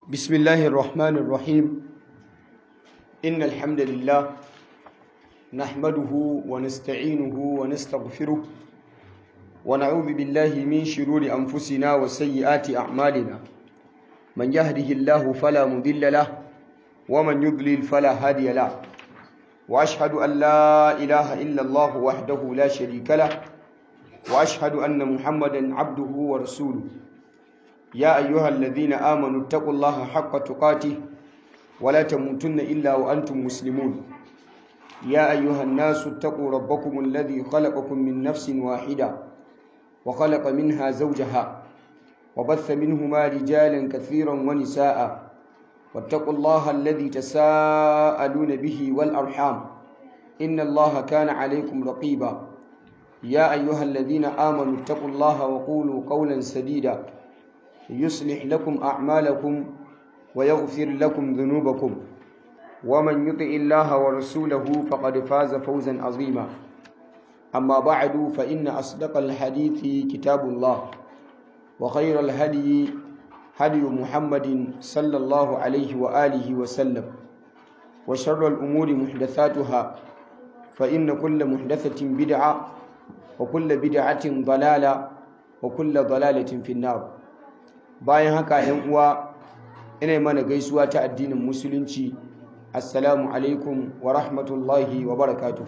بسم الله الرحمن الرحيم إن الحمد لله نحمده ونستعينه ونستغفره ونعوذ بالله من شرور أنفسنا وسيئات أعمالنا من يهده الله فلا مضل له ومن يضلل فلا هادي له وأشهد أن لا إله إلا الله وحده لا شريك له وأشهد أن محمدا عبده ورسوله يا أيها الذين آمنوا اتقوا الله حق تقاته ولا تموتن إلا وأنتم مسلمون يا أيها الناس اتقوا ربكم الذي خلقكم من نفس واحدة وخلق منها زوجها وبث منهما رجالا كثيرا ونساء واتقوا الله الذي تساءلون به والأرحام إن الله كان عليكم رقيبا يا أيها الذين آمنوا اتقوا الله وقولوا قولا سديدا يصلح لكم أعمالكم ويغفر لكم ذنوبكم ومن يطع الله ورسوله فقد فاز فوزا عظيما أما بعد فإن أصدق الحديث كتاب الله وخير الهدي هدي محمد صلى الله عليه وآله وسلم وشر الأمور محدثاتها فإن كل محدثة بدعة وكل بدعة ضلالة وكل ضلالة في النار bayan haka ‘yan uwa ina mana gaisuwa ta addinin musulunci assalamu alaikum wa rahmatullahi wa barakatu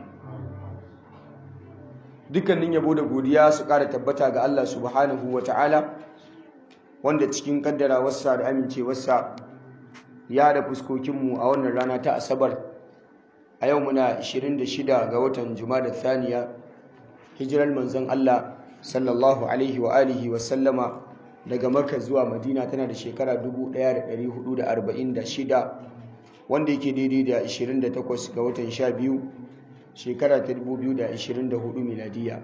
dukkanin yabo da godiya su ƙara tabbata ga Allah subhanahu wa ta'ala wanda cikin kaddara wasa da amincewarsa ya da fuskokinmu a wannan rana ta asabar a yau muna 26 ga watan da thaniya hijirar manzon Allah sallallahu alaihi wa alihi wa sallama daga Makka zuwa Madina tana da shekara 1446 wanda yake daidai da 28 ga watan 12 shekara ta 2024 miladiya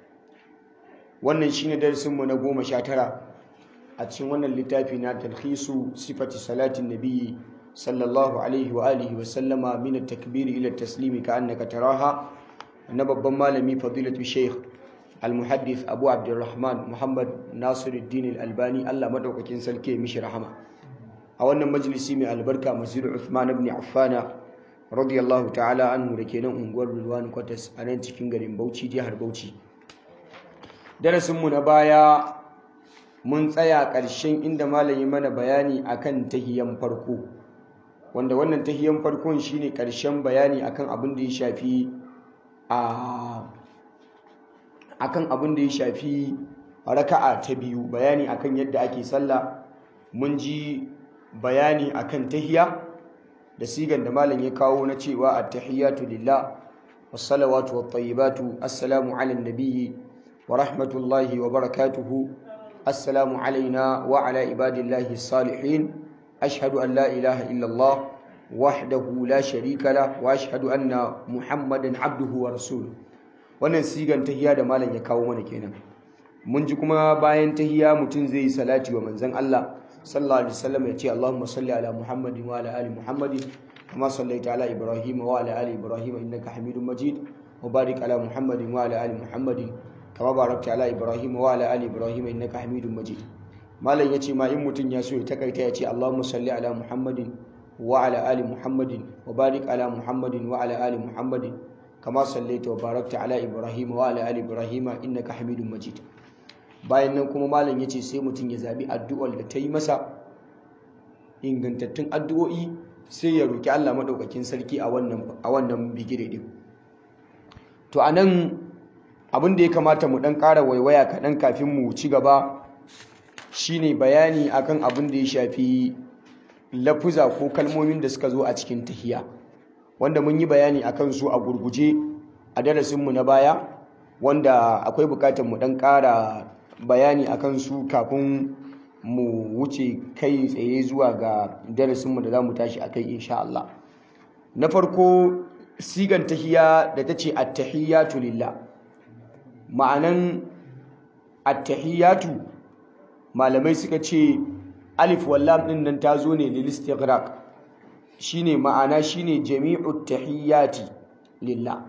wannan shine darasinmu na 19 a cikin wannan littafi na talhisu sifati salatin nabiyyi sallallahu alaihi wa alihi wa sallama min at-takbir ila at-taslimi ka annaka taraha na babban malami fadilatu sheikh المحدث أبو عبد الرحمن محمد ناصر الدين الألباني الله مدوكين سلكي مش رحمة أولا مجلسي من البركة مسجد عثمان بن عفان رضي الله تعالى عنه لكينا أنقر بالوان قتس أنا cikin garin Bauchi jihar Bauchi darasin mu na baya mun tsaya ƙarshen inda malami mana bayani akan tahiyan farko wanda wannan tahiyan farkon shine ƙarshen bayani akan abin da ya shafi a akan abin da ya shafi raka'a ta biyu bayani akan yadda ake sallah mun ji bayani akan tahiya da sigan da malam ya kawo na cewa at-tahiyatu lillah was-salawatu wat-tayyibatu assalamu 'alan nabiyyi wa rahmatullahi wa barakatuhu assalamu 'alaina wa 'ala ibadillahi as-salihin ashhadu an la ilaha illa Allah wahdahu la sharika la wa ashhadu anna muhammadan 'abduhu wa rasuluhu wannan sigan tahiya da malam ya kawo mana kenan mun ji kuma bayan tahiya mutum zai yi salati wa manzon Allah sallallahu alaihi wasallam ya ce Allahumma salli ala Muhammadin wa ala ali Muhammadin kama sallaita ala Ibrahim wa ala ali Ibrahim innaka Hamidum Majid wa barik ala Muhammadin wa ala ali Muhammadin kama barakta ala Ibrahim wa ala ali Ibrahim innaka Hamidum Majid malam ya ce ma in mutum ya so ya takaita ya ce Allahumma salli ala Muhammadin wa ala ali Muhammadin wa barik ala Muhammadin wa ala ali Muhammadin kama sallaita wa barakta ala ibrahim wa ala ali ibrahim innaka hamidum majid bayan nan kuma malam yace sai mutum ya zabi addu'ar da ta yi masa ingantattun addu'o'i sai ya roki Allah madaukakin sarki a wannan a wannan bigire din to anan abin da ya kamata mu dan ƙara waiwaya kaɗan kafin mu ci gaba shine bayani akan abin da ya shafi lafuza ko kalmomin da suka zo a cikin tahiya wanda mun yi bayani a kansu a gurguje a darasinmu na baya wanda akwai bukatar mu dan ƙara bayani a kansu kafin mu wuce kai tsaye zuwa ga darasinmu da za mu tashi a kai insha Allah na farko sigan tahiya da ta ce attahiyatu lillah ma'anan attahiyatu malamai suka ce alif wallam din nan ta zo ne lil istighraq shine ma'ana shine jami'ut tahiyyati lillah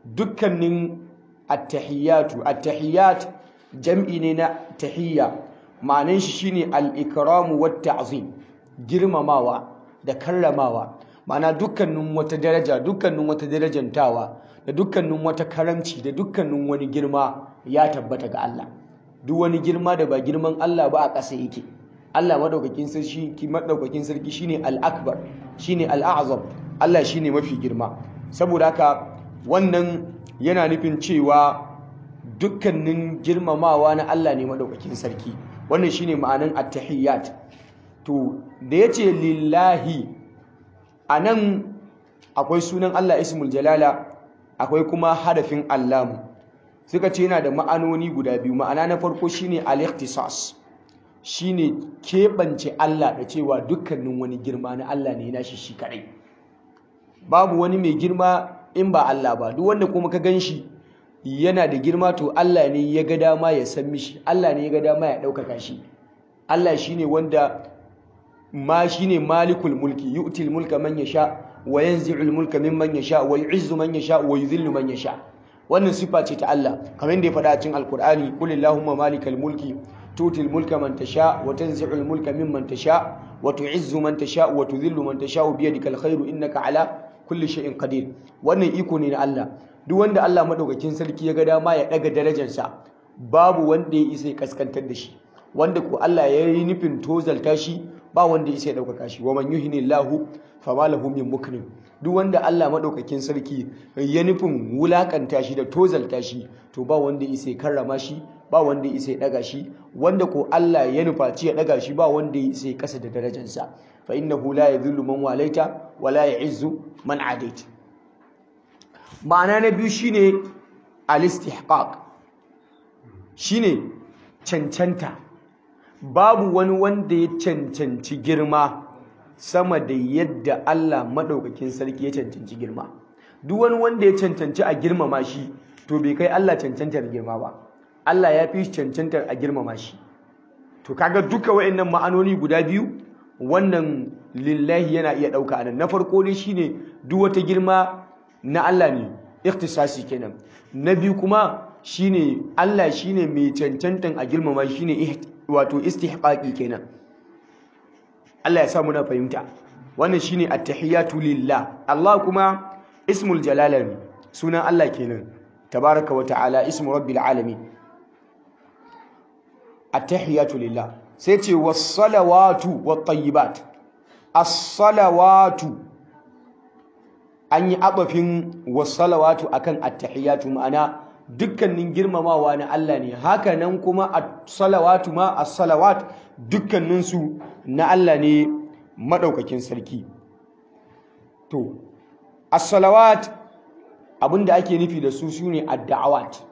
dukkanin at-tahiyyatu at-tahiyyat jam'i ne na tahiyya ma'anan shi shine al-ikramu wat ta'zim girmamawa da karramawa ma'ana dukkanin wata daraja dukkanin wata darajantawa da dukkanin wata karamci da dukkanin wani girma ya tabbata ga Allah duk wani girma da ba girman Allah ba a ƙasa yake Allah madaukakin sarki ki madaukakin sarki shine al-akbar shine al-a'zam Allah shine mafi girma saboda haka wannan yana nufin cewa dukkanin girmamawa na Allah ne madaukakin sarki wannan shine ma'anan at-tahiyyat to da yace lillahi anan akwai sunan Allah ismul jalala akwai kuma harafin allamu suka ce yana da ma'anoni guda biyu ma'ana na farko shine al-ikhtisas shine keɓance Allah da cewa dukkanin wani girma na Allah ne nashi shi kadai babu wani mai girma in ba Allah ba duk wanda kuma ka ganshi yana da girma to Allah ne ya ga dama ya san mishi Allah ne ya ga dama ya ɗaukaka shi Allah shine wanda ma shine malikul mulki yu'til mulka man yasha wa yanzi'ul mulka mimman yasha wa yu'izzu man yasha wa yudhillu man yasha wannan sifa ce ta Allah kamar yadda ya faɗa a cikin alkur'ani qul illahumma malikal mulki tutil mulka man tasha wa tanzi'ul mulka mimman tasha wa tu'izzu man tasha wa tudhillu man tasha bi yadikal khairu innaka ala kulli shay'in qadir wannan iko ne na Allah duk wanda Allah madaukakin sarki ya ga dama ya daga darajarsa babu wanda ya isa ya kaskantar da shi wanda ko Allah ya yi nufin tozalta shi ba wanda ya isa ya ɗaukaka shi wa man yuhinillahu fama lahu min mukrim duk wanda Allah madaukakin sarki ya nufin wulakanta shi da tozalta shi to ba wanda ya isa ya karrama shi ba wanda ya isa ya daga shi wanda ko Allah ya nufaci ya daga shi ba wanda ya isa ya kasa da darajarsa fa innahu la yadhillu man walaita wa la ya'izzu man adait ma'ana na biyu shine al-istihqaq shine cancanta babu wani wanda ya cancanci girma sama da yadda Allah maɗaukakin sarki ya cancanci girma duk wani wanda ya cancanci a girmama shi to bai kai Allah cancantar girma ba Allah ya fi cancantar a girmama shi to kaga duka wayannan ma'anoni guda biyu wannan lillahi yana iya ɗauka anan na farko ne shine duk wata girma na Allah ne ikhtisasi kenan na biyu kuma shine Allah shine mai cancantan a girmama shine wato istihqaqi kenan Allah ya sa muna fahimta wannan shine at-tahiyatu lillah Allah kuma ismul jalala ne sunan Allah kenan tabaraka wa ta'ala ismu rabbil alamin at-tahiyatu lillah sai ce was-salawatu wat-tayyibat as-salawatu an yi abafin was-salawatu akan at-tahiyatu ma'ana dukkanin girmamawa na Allah ne haka nan kuma as-salawatu ma as-salawat dukkaninsu na Allah ne madaukakin sarki to as-salawat abinda ake nufi da su sune ad-da'awat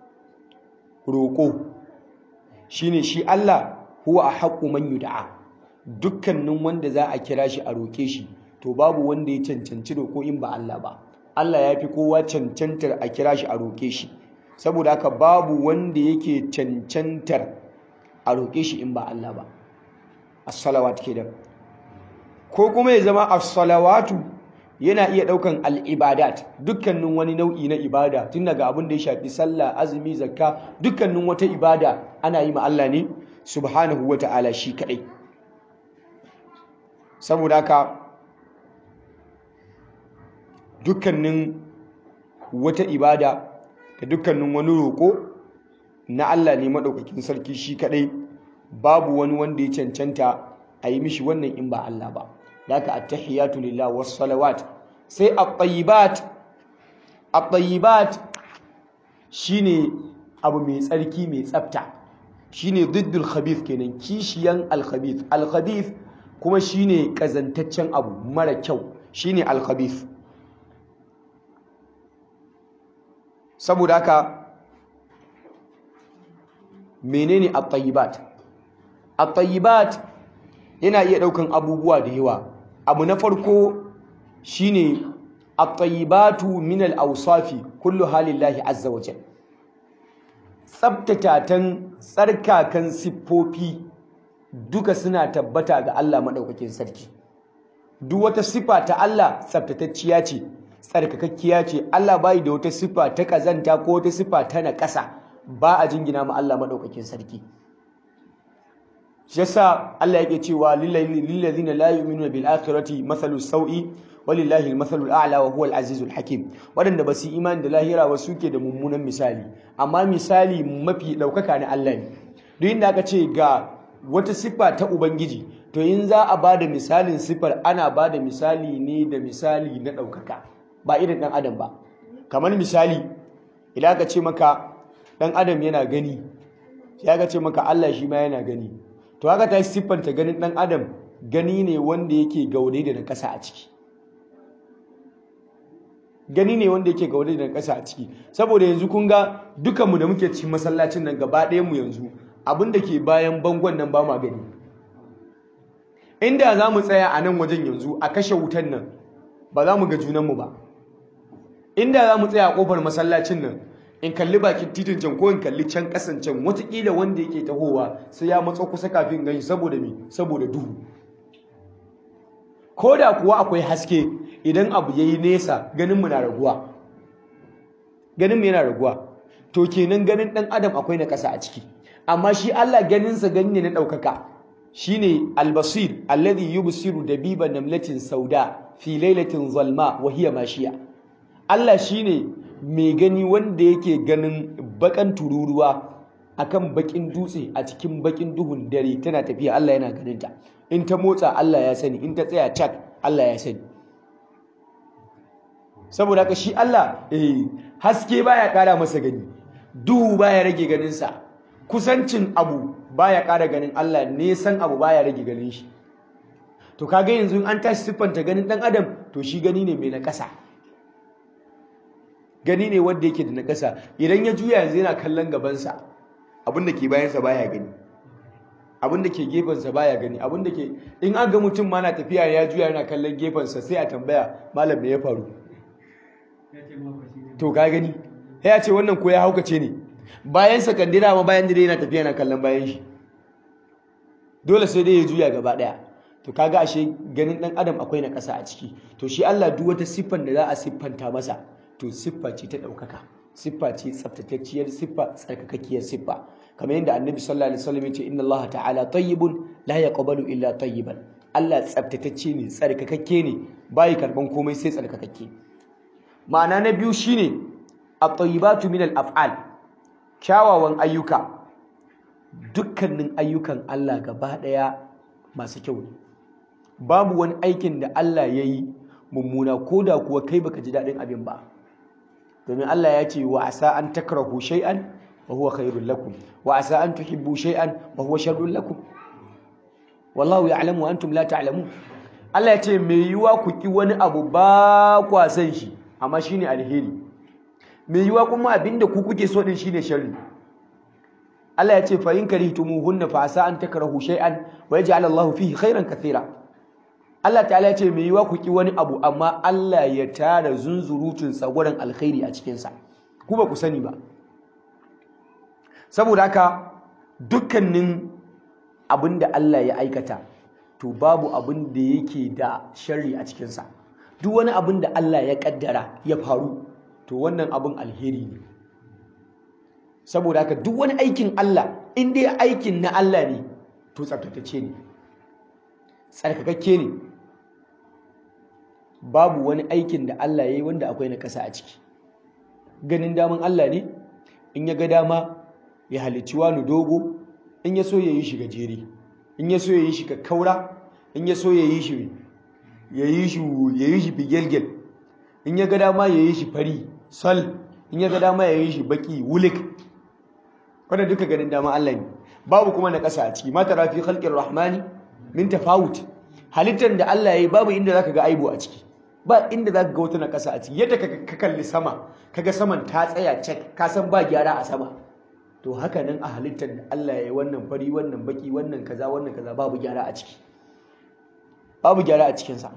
roko shine shi Allah huwa ahqqu man yud'a dukkanin wanda za a kira shi a roke shi to babu wanda ya cancanci roko in ba Allah ba Allah ya fi kowa cancantar a kira shi a roke shi saboda haka babu wanda yake cancantar a roƙe shi in ba Allah ba as-salawat kenan ko kuma ya zama as-salawatu yana iya ɗaukan al-ibadat dukkanin wani nau'i na ibada tun daga abin da ya shafi sallah azumi zakka dukkanin wata ibada ana yi ma Allah ne subhanahu wata'ala shi kadai saboda haka dukkanin wata ibada da dukkanin wani roƙo na Allah ne maɗaukakin sarki shi kaɗai babu wani wanda ya cancanta a yi mishi wannan in ba Allah ba daga attahiyatu lillah was salawat sai at-tayyibat at-tayyibat shine abu mai tsarki mai tsafta shine diddul khabith kenan kishiyan al-khabith al-khabith kuma shine kazantaccen abu mara kyau shine al-khabith saboda haka menene at-tayyibat at-tayyibat yana iya daukan abubuwa da yawa abu na farko shine at-tayyibatu min al-awsafi kullu halillahi azza wa jalla tsabtatatan tsarkakan siffofi duka suna tabbata ga Allah madaukakin sarki duk wata sifa ta Allah tsabtatacciya ce tsarkakakkiya ce Allah bai da wata sifa ta kazanta ko wata sifa ta naƙasa ba a jingina ma Allah maɗaukakin sarki shi yasa Allah yake cewa lil ladina la yu'minuna bil akhirati mathalu sawi walillahi al-mathalu al-a'la wa huwa al-azizul hakim wadanda ba su imani da lahira ba suke da mummunan misali amma misali mafi daukaka na Allah ne duk inda aka ce ga wata siffa ta ubangiji to in za a bada misalin siffar ana bada misali ne da misali na daukaka ba irin dan adam ba kamar misali idan aka ce maka dan adam yana gani sai aka ce maka Allah shi ma yana gani to haka ta siffanta ganin dan adam gani ne wanda yake gaude da na kasa a ciki gani ne wanda yake gaude da ƙasa a ciki saboda yanzu kun ga dukanmu da muke cikin masallacin nan gaba ɗayan mu yanzu abin da ke bayan bangon nan ba ma gani inda za mu tsaya a nan wajen yanzu a kashe wutan nan ba za mu ga junanmu ba inda za mu tsaya a ƙofar masallacin nan in kalli bakin titin can ko in kalli can ƙasan can watakila wanda yake tahowa sai ya matso kusa kafin gani saboda me saboda duhu ko da kuwa akwai haske idan abu ya yi nesa ganinmu na raguwa ganinmu yana raguwa to kenan ganin ɗan adam akwai na ƙasa a ciki amma shi Allah ganinsa gani ne na ɗaukaka shi ne albasir alladhi yubsiru dabiba namlatin sauda fi lailatin zalma wa hiya mashiya Allah shi ne mai gani wanda yake ganin bakan tururuwa akan bakin dutse a cikin bakin duhun dare tana tafiya Allah yana ganinta in ta motsa Allah ya sani in ta tsaya cak Allah ya sani saboda haka shi Allah eh haske baya kara masa gani duhu baya rage ganinsa kusancin abu baya kara ganin Allah nesan abu baya rage ganin shi to kaga yanzu an tashi siffanta ganin dan adam to shi gani ne mai nakasa gani ne wanda yake da nakasa idan ya juya yanzu yana kallon gabansa abin da ke bayansa baya gani abin da ke gefensa baya gani abin da ke in an ga mutum ma na tafiya ya juya yana kallon gefensa sai a tambaya malam me ya faru to ka gani ya ce wannan ko ya haukace ne bayan sakandira ma bayan dire yana tafiya yana kallon bayan shi dole sai dai ya juya gaba daya to kaga ashe ganin dan adam akwai na kasa a ciki to shi Allah duk wata siffan da za a siffanta masa to siffa ce ta daukaka siffa ce tsaftatacciyar siffa tsarkakakkiyar siffa kamar yadda annabi sallallahu alaihi wasallam ya ce inna Allah ta'ala tayyibun la yaqbalu illa tayyiban Allah tsaftatacce ne tsarkakakke ne bai karban komai sai tsarkakakke ma'ana na biyu shine at-tayyibatu min al-af'al kyawawan ayyuka dukkanin ayyukan Allah gaba daya masu kyau ne babu wani aikin da Allah ya yi mummuna ko da kuwa kai baka ji daɗin abin ba domin Allah ya ce wa asa an takrahu shay'an wa huwa khairul lakum wa asa an tuhibbu shay'an wa huwa sharrul lakum wallahu ya'lamu wa antum la ta'lamun Allah ya ce me yiwa ku ki wani abu ba kwa san shi amma shine alheri me yiwa kuma abinda ku kuke so din shine sharri Allah ya ce fa in karihtumuhunna fa asa an takrahu shay'an wa yaj'al Allahu fihi khairan kathira Allah ta'ala ya ce me yiwa ku ki wani abu amma Allah ya tara zunzurutun tsagoran alkhairi a cikin sa ku ba ku sani ba saboda haka dukkanin abinda Allah ya aikata to babu abin da yake da sharri a cikin sa duk wani abin da Allah ya kaddara ya faru to wannan abin alheri ne saboda haka duk wani aikin Allah in dai aikin na Allah ne to tsaftatacce ne tsarkakakke ne babu wani aikin da Allah ya yi wanda akwai na kasa a ciki ganin daman Allah ne in ya ga dama ya halicci wani dogo in ya so ya yi shi gajere in ya so ya yi shi kakkaura in ya so ya yi shi ya yi shi ya yi shi figelgel in ya ga dama ya yi shi fari sal in ya ga dama ya yi shi baki wulik wanda duka ganin dama Allah ne babu kuma na ƙasa a ciki mata rafi khalqir rahmani min tafawut halittar da Allah ya yi babu inda zaka ga aibu a ciki ba inda zaka ga wata na ƙasa a ciki yadda ka kalli sama kaga saman ta tsaya cek ka san ba gyara a sama to haka nan a halittar da Allah ya yi wannan fari wannan baki wannan kaza wannan kaza babu gyara a ciki babu gyara a cikinsa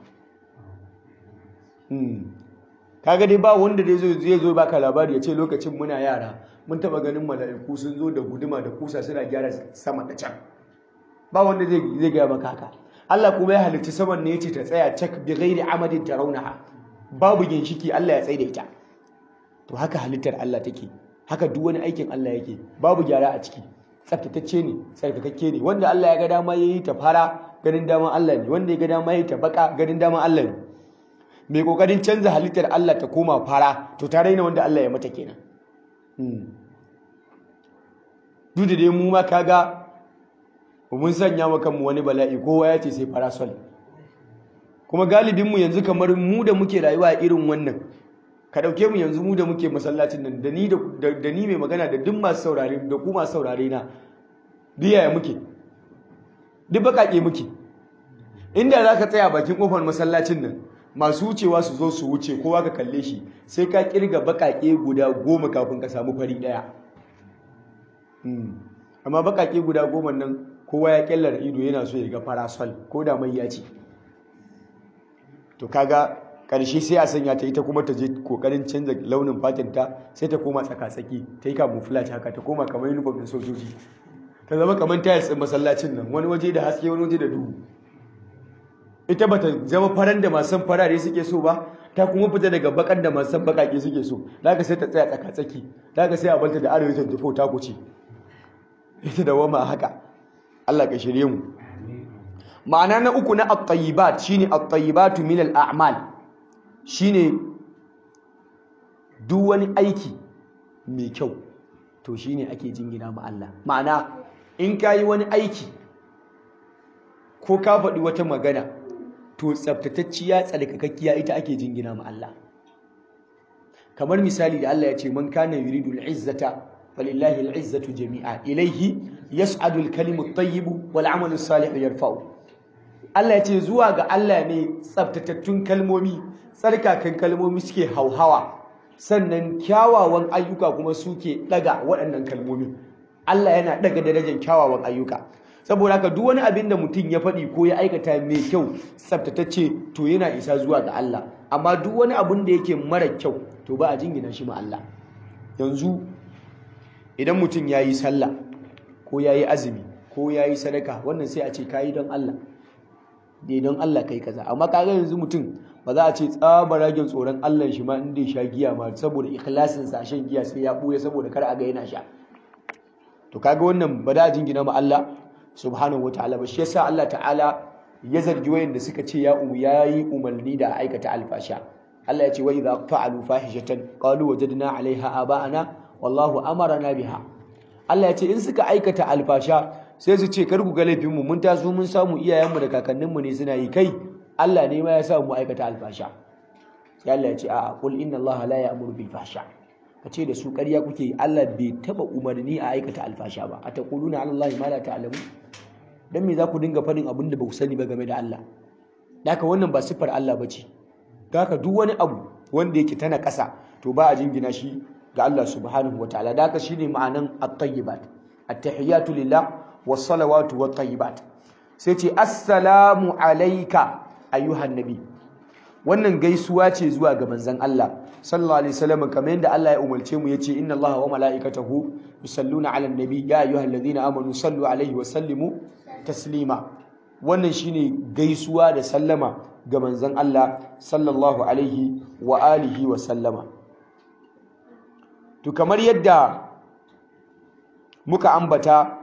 kaga dai ba wanda dai zai zo baka labari ya ce lokacin muna yara mun taba ganin mala'iku sun zo da guduma da kusa suna gyara sama da can ba wanda zai zai gaya maka haka Allah kuma ya halitta saman ne yace ta tsaya cak bi ghairi amadin tarawnaha babu ginshiki Allah ya tsaida ita to haka halittar Allah take haka duk wani aikin Allah yake babu gyara a ciki tsaftatacce ne tsarkakakke ne wanda Allah ya ga dama yayi ta fara ganin dama Allah ne wanda ya ga dama yayi ta baka ganin dama Allah ne mai kokarin canza halittar Allah ta koma fara to ta raina wanda Allah ya mata kenan duk da dai mu ma kaga mun sanya wa kanmu wani bala'i kowa ya ce sai parasol kuma galibinmu yanzu kamar mu da muke rayuwa a irin wannan ka ɗauke mu yanzu mu da muke masallacin nan da ni da ni mai magana da duk masu saurare da ku masu saurare na biyaya muke duk baƙaƙe muke inda za ka tsaya bakin ƙofar masallacin nan masu wucewa su zo su wuce kowa ka kalle shi sai ka kirga baƙaƙe guda goma kafin ka samu fari ɗaya amma baƙaƙe guda goma nan kowa ya kyallar ido yana so ya ga parasol ko da mai ya ce to kaga karshe sai a sanya ta ita kuma ta je kokarin canza launin fatinta sai ta koma tsaka-tsaki ta yi camouflage haka ta koma kamar uniform din sojoji ta zama kamar tiles din masallacin nan wani waje da haske wani waje da duhu ita bata zama faran da masu farare suke so ba ta kuma fita daga bakan da masu bakake suke so daga sai ta tsaya tsaka-tsaki daga sai a balta da arewa 24 ta kuce ita da wama haka Allah ka shirye mu ma'ana na uku na at-tayyibat shine at-tayyibatu min al-a'mal shine duk wani aiki mai kyau to shine ake jingina ma Allah ma'ana in kayi wani aiki ko ka faɗi wata magana to tsaftatacciya tsalkakakkiya ita ake jingina ma Allah kamar misali da Allah ya ce man kana yuridu al-izzata falillahi al-izzatu jami'a ilayhi yas'adu al-kalimu at-tayyib wal 'amalu as-salihu yarfa'u Allah ya ce zuwa ga Allah ne tsaftatattun kalmomi tsarkakan kalmomi suke hauhawa sannan kyawawan ayyuka kuma suke daga waɗannan kalmomi Allah yana daga darajar kyawawan ayyuka saboda haka duk wani abin da mutum ya faɗi ko ya aikata mai kyau tsaftatacce to yana isa zuwa ga Allah amma duk wani abin da yake mara kyau to ba a jingina shi ma Allah yanzu idan mutum ya yi sallah ko ya yi azumi ko ya yi sadaka wannan sai a ce ka yi don Allah dai don Allah kai kaza amma kaga yanzu mutum ba za a ce tsabaragen tsoron Allah shi ma inda ya sha giya ma saboda ikhlasin sa shan giya sai ya buya saboda kar a ga yana sha to kaga wannan ba da jingina ma Allah subhanahu wataala ba shi yasa Allah ta'ala ya zargi wayanda suka ce ya umu yayi umarni da aikata alfasha Allah ya ce wa idza fa'alu fahishatan qalu wajadna 'alayha aba'ana wallahu amarna biha Allah ya ce in suka aikata alfasha sai su ce kar ku ga laifin mu mun taso mun samu iyayenmu da kakanninmu ne suna yi kai Allah ne ma ya sa mu aikata alfasha sai Allah ya ce a'a qul inna Allah la ya'muru bil fahsha kace da su ƙarya kuke yi Allah bai taba umarni a aikata alfasha ba ataquluna 'ala Allah ma la ta'lamu dan me za ku dinga fadin abin da ba ku sani ba game da Allah daka wannan ba siffar Allah bace daka duk wani abu wanda yake tana ƙasa to ba a jingina shi ga Allah subhanahu wataala daka shine ma'anan at-tayyibat at-tahiyatu lillah was-salawatu wat-tayyibat sai ce assalamu alayka ayyuhan nabi wannan gaisuwa ce zuwa ga manzon Allah sallallahu alaihi wasallam kamar yadda Allah ya umarce mu yace inna Allaha wa mala'ikatahu yusalluna 'alan nabi ya ayyuhalladhina amanu sallu alaihi wa sallimu taslima wannan shine gaisuwa da sallama ga manzon Allah sallallahu alaihi wa alihi wa sallama to kamar yadda muka ambata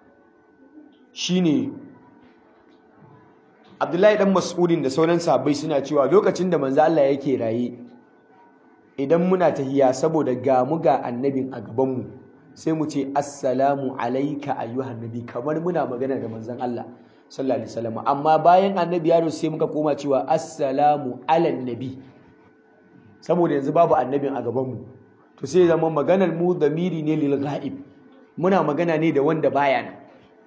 shine Abdullahi dan Mas'udin da sauran sahabbai suna cewa lokacin da manzo Allah yake raye idan muna tahiya saboda ga mu ga annabin a gaban mu sai mu ce assalamu alayka ayyuhan nabi kamar muna magana da manzon Allah sallallahu alaihi wasallam amma bayan annabi ya sai muka koma cewa assalamu alan nabi saboda yanzu babu annabin a gaban mu to sai zama maganar mu damiri ne lil ghaib muna magana ne da wanda baya nan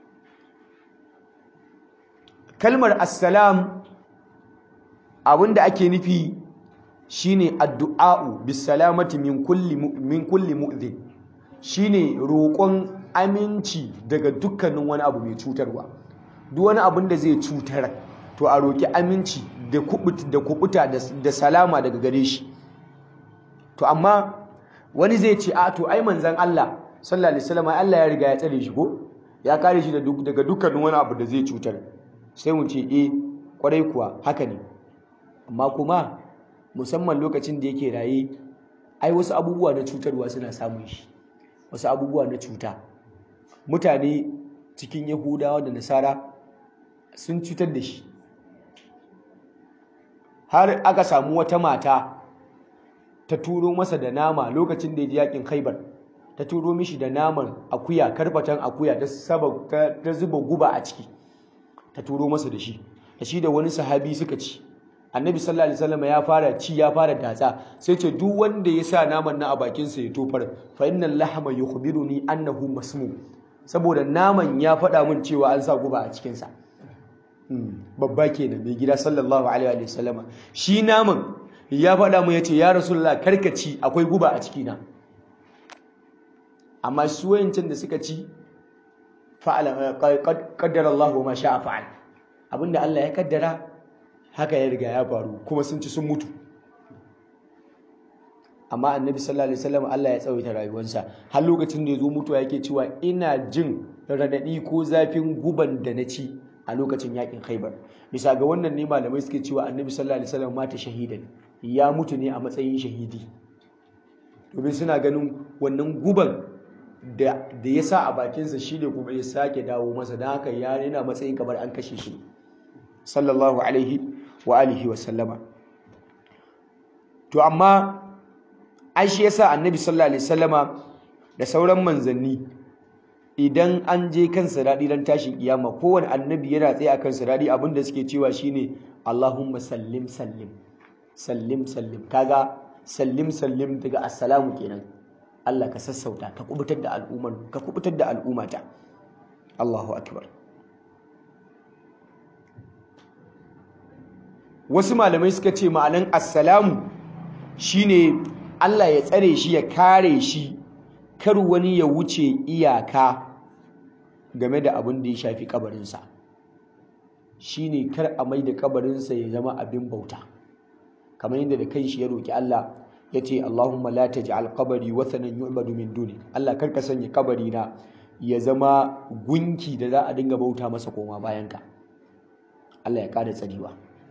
kalmar assalam abinda ake nufi shine addu'a'u bisalamati min kulli min kulli mu'dhin shine roƙon aminci daga dukkanin wani abu mai cutarwa duk wani abin da zai cutar to a roƙi aminci da kubuta da kubuta da salama daga gare shi to amma wani zai ce a to ai manzon Allah sallallahu alaihi wasallam Allah ya riga ya tsare shi ko ya kare shi daga dukkanin wani abu da zai cutar sai mu ce e kwarai kuwa haka ne amma kuma musamman lokacin da yake raye ai wasu abubuwa na cutarwa suna samun shi wasu abubuwa na cuta mutane cikin yahudawa da nasara sun cutar da shi har aka samu wata mata ta turo masa da nama lokacin da ya ji yakin khaibar ta turo mishi da naman akuya karfatan akuya ta zuba guba a ciki ta turo masa da shi da shi da wani sahabi suka ci annabi sallallahu alaihi wasallam ya fara ci ya fara datsa sai ce duk wanda ya sa naman nan a bakin sa ya tofar fa innal lahma yukhbiruni annahu masmu saboda naman ya faɗa min cewa an sa guba a cikin sa babba kenan mai gida sallallahu alaihi wasallama shi naman ya faɗa mu yace ya rasulullah karkaci akwai guba a ciki na amma su wayancin da suka ci fa'ala qaddara Allah ma sha'a fa'al abinda Allah ya kaddara haka ya riga ya faru kuma sun ci sun mutu amma annabi sallallahu alaihi wasallam Allah ya tsawaita rayuwarsa har lokacin da ya zo mutuwa yake cewa ina jin radadi ko zafin guban da na ci a lokacin yakin Khaibar bisa ga wannan ne malamai suke cewa annabi sallallahu alaihi wasallam mata shahidan ya mutu ne a matsayin shahidi domin suna ganin wannan guban da ya sa a bakinsa shi ne kuma ya sake dawo masa don haka ya yana matsayin kamar an kashe shi sallallahu alaihi wa alihi wa sallama to amma ai shi yasa annabi sallallahu alaihi sallama da sauran manzanni idan an je kan siradi dan tashin kiyama kowane annabi yana tsaye akan siradi abinda suke cewa shine Allahumma sallim sallim sallim sallim kaga sallim sallim daga assalamu kenan Allah ka sassauta ka kubutar da al'ummar ka kubutar da al'ummata Allahu akbar wasu malamai suka ce ma'anan assalamu shine Allah ya tsare shi ya kare shi kar wani ya wuce iyaka game da abin da ya shafi kabarinsa shine kar a mai da kabarinsa ya zama abin bauta kamar yadda da kanshi ya roki Allah ya ce Allahumma la taj'al qabri wathanan yu'badu min duni Allah karka sanya kabari na ya zama gunki da za a dinga bauta masa koma bayan ka Allah ya kada tsariwa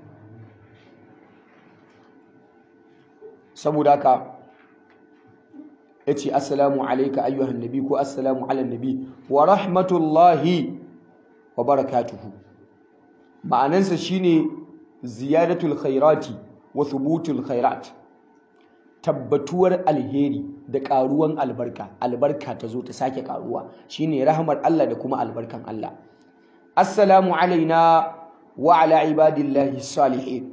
saboda haka yace assalamu alayka ayyuhan nabi ko assalamu ala nabi wa rahmatullahi wa barakatuhu ma'anansa shine ziyadatul khairati wa thubutul khairat tabbatuwar alheri da karuwan albarka albarka ta zo ta sake karuwa shine rahmar Allah da kuma albarkan Allah assalamu alaina wa ala ibadillahi salihin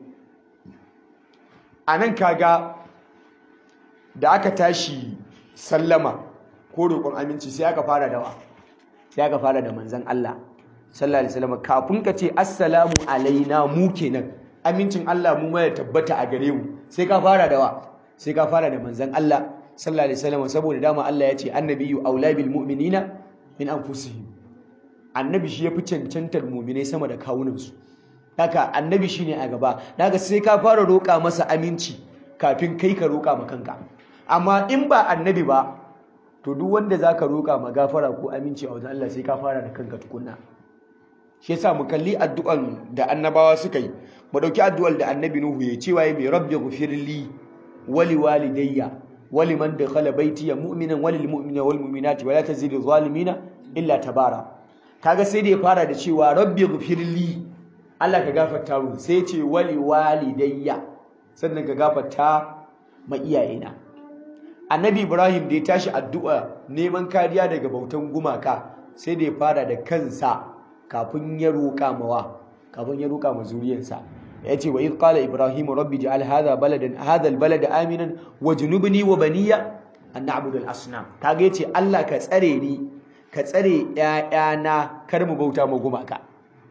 anan kaga da aka tashi sallama ko roƙon aminci sai aka fara dawa sai aka fara da manzon Allah sallallahu alaihi wasallam kafin ka ce assalamu alaina mu kenan amincin Allah mu ma ya tabbata a gare mu sai ka fara dawa sai ka fara da manzon Allah sallallahu alaihi wasallam saboda dama Allah ya ce annabiyyu aula bil mu'minina min anfusihim annabi shi yafi cancantar mu'minai sama da kawunansu haka annabi shine a gaba daga sai ka fara roƙa masa aminci kafin kai ka roƙa ma kanka amma in ba annabi ba to duk wanda zaka roƙa ma gafara ko aminci a wajen Allah sai ka fara da kanka tukunna shi yasa mu kalli addu'an da annabawa suka yi mu dauki addu'ar da annabi nuhu ya cewa ya mai rabbi ghfirli wali walidayya wali man dakhala baytiya mu'minan walil mu'minina wal mu'minati wala tazidu zalimina illa tabara kaga sai da ya fara da cewa rabbi ghfirli Allah ka gafarta mu sai ya ce wali walidayya sannan ka gafarta ma iyayena annabi ibrahim da ya tashi addu'a neman kariya daga bautan gumaka sai da ya fara da kansa kafin ya roƙa mawa kafin ya roƙa ma zuriyarsa ya ce wa idh qala ibrahim rabbi ja'al hadha baladan hadha albalada aminan wajnubni wa baniya an na'budu al-asnam kaga yace Allah ka tsare ni ka tsare ƴaƴana kar mu bauta ma gumaka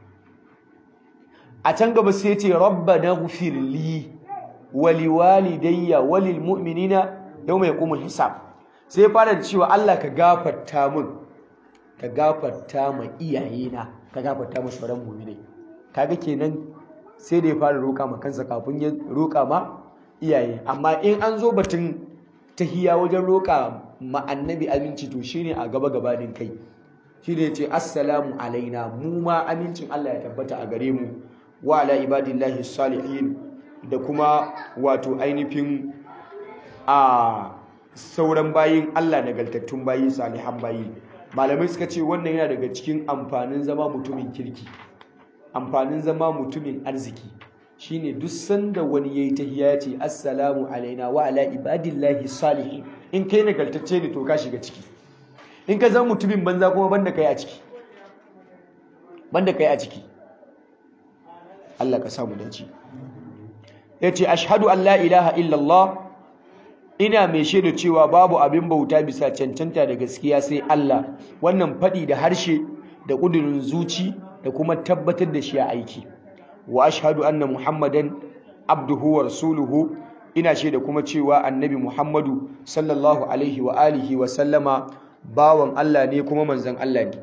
a can gaba sai yace rabbana ghfir li wa liwalidayya wa lil mu'minina yawma yaqumul hisab sai ya fara da cewa Allah ka gafarta min ka gafarta ma iyayena ka gafarta ma sauran mu'minai kaga kenan sai da ya fara roƙa ma kansa kafin ya roƙa ma iyaye amma in an zo batun tahiya wajen roƙa ma annabi aminci to shine a gaba gabanin kai shine yace assalamu alaina mu ma amincin Allah ya tabbata a gare mu wa ala ibadillahi salihin da kuma wato ainihin a sauran bayin Allah nagartattun bayi salihan bayi malamai suka ce wannan yana daga cikin amfanin zama mutumin kirki amfanin zama mutumin arziki shine duk sanda wani yayi tahiyya ya ce assalamu alaina wa ala ibadillahi salihin in kai nagartacce ne to ka shiga ciki in ka zama mutumin banza kuma banda kai a ciki banda kai a ciki Allah ka samu dace yace ashhadu an la ilaha illallah ina mai shaida cewa babu abin bauta bisa cancanta da gaskiya sai Allah wannan fadi da harshe da kudurin zuci da kuma tabbatar da shi a aiki wa ashhadu anna muhammadan abduhu wa rasuluhu ina shaida kuma cewa annabi muhammadu sallallahu alaihi wa alihi wa sallama bawan Allah ne kuma manzon Allah ne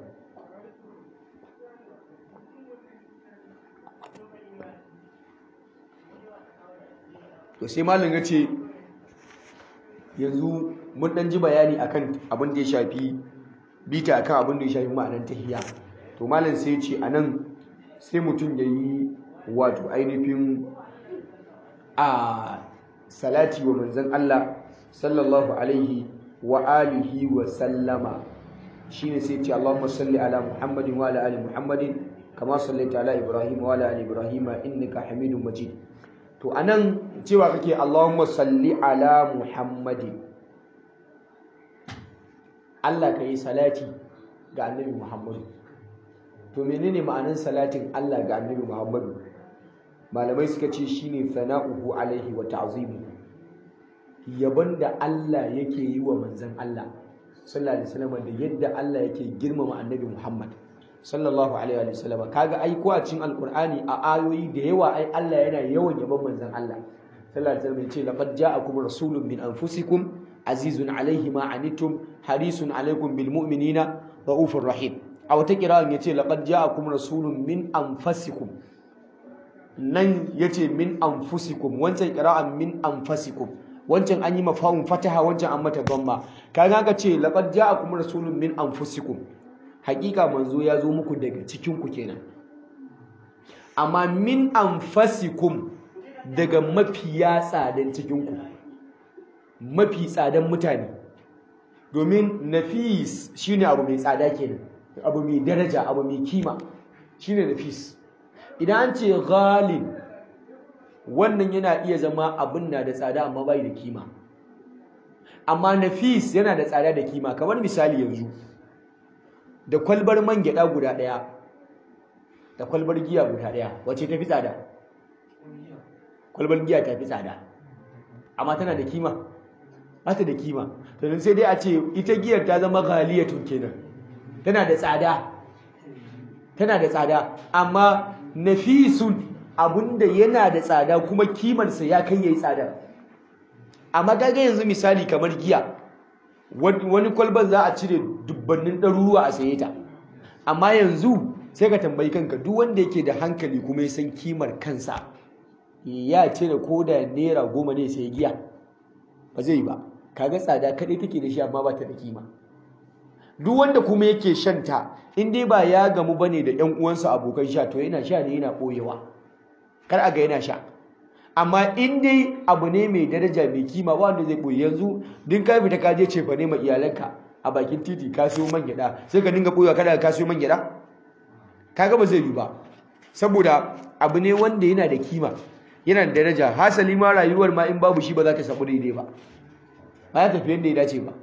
to sai malam ya ce yanzu mun dan ji bayani akan abin da ya shafi bita akan abin da ya shafi ma'anar tahiyya to malam sai ya ce anan sai mutum ya yi wato ainihin a salati wa manzon Allah sallallahu alaihi wa alihi wa sallama shine sai ce Allahumma salli ala Muhammadin wa ala ali Muhammadin kama sallaita ala Ibrahim wa ala ali Ibrahim innaka Hamidum Majid to anan cewa kake Allahumma salli ala Muhammadin Allah ka yi salati ga annabi Muhammadu to menene ma'anin salatin Allah ga annabi Muhammadu malamai suka ce shine sana'uhu alaihi wa ta'zimu yabon da Allah yake yi wa manzon Allah sallallahu alaihi wasallam da yadda Allah yake girmama annabi Muhammad sallallahu alaihi wasallam kaga ai ko a cikin alqur'ani a ayoyi da yawa ai Allah yana yawan yabon manzon Allah sallallahu alaihi wasallam yace laqad ja'akum rasulun min anfusikum azizun alaihi ma anittum harisun alaikum bil mu'minina raufur rahim a wata kira'an yace laqad ja'akum rasulun min anfusikum nan yace min anfusikum wancan kira'an min anfusikum wancan an yi mafahun fataha wancan an mata dhamma kaga ka ce laqad ja'akum rasulun min anfusikum hakika manzo ya zo muku daga cikin ku kenan amma min anfasikum daga mafiya tsadan cikin ku mafi tsadan mutane domin nafis shine abu mai tsada kenan abu mai daraja abu mai kima shine nafis idan an ce ghalib wannan yana iya zama abin na da tsada amma bai da kima amma nafis yana da tsada da kima kamar misali yanzu da kwalbar man gyada guda daya da kwalbar giya guda daya wace tafi tsada kwalbar giya tafi tsada amma tana da kima ba ta da kima to sai dai a ce ita giyar ta zama ghaliyatun kenan tana da tsada tana da tsada amma nafisun abinda yana da tsada kuma kimarsa ya kai yayi tsada amma kaga yanzu misali kamar giya wani kwalban za a cire dubbannin ɗaruruwa a saye ta amma yanzu sai ka tambayi kanka duk wanda yake da hankali kuma ya san kimar kansa ya cire ko da naira goma ne sai giya ba zai yi ba kaga tsada kaɗai take da shi amma ba ta da kima duk wanda kuma yake shanta in dai ba ya gamu bane da ƴan uwansa abokan sha to yana sha ne yana ɓoyewa kar a ga yana sha amma in dai abu ne mai daraja mai kima ba wanda zai ɓoye yanzu din ka fita ka je cefa ne ma iyalanka a bakin titi ka siyo man gyaɗa sai ka dinga ɓoyewa kada ka siyo man gyaɗa kaga ba zai yi ba saboda abu ne wanda yana da kima yana da daraja hasali ma rayuwar ma in babu shi ba za ta samu daidai ba ba ya tafi yadda ya dace ba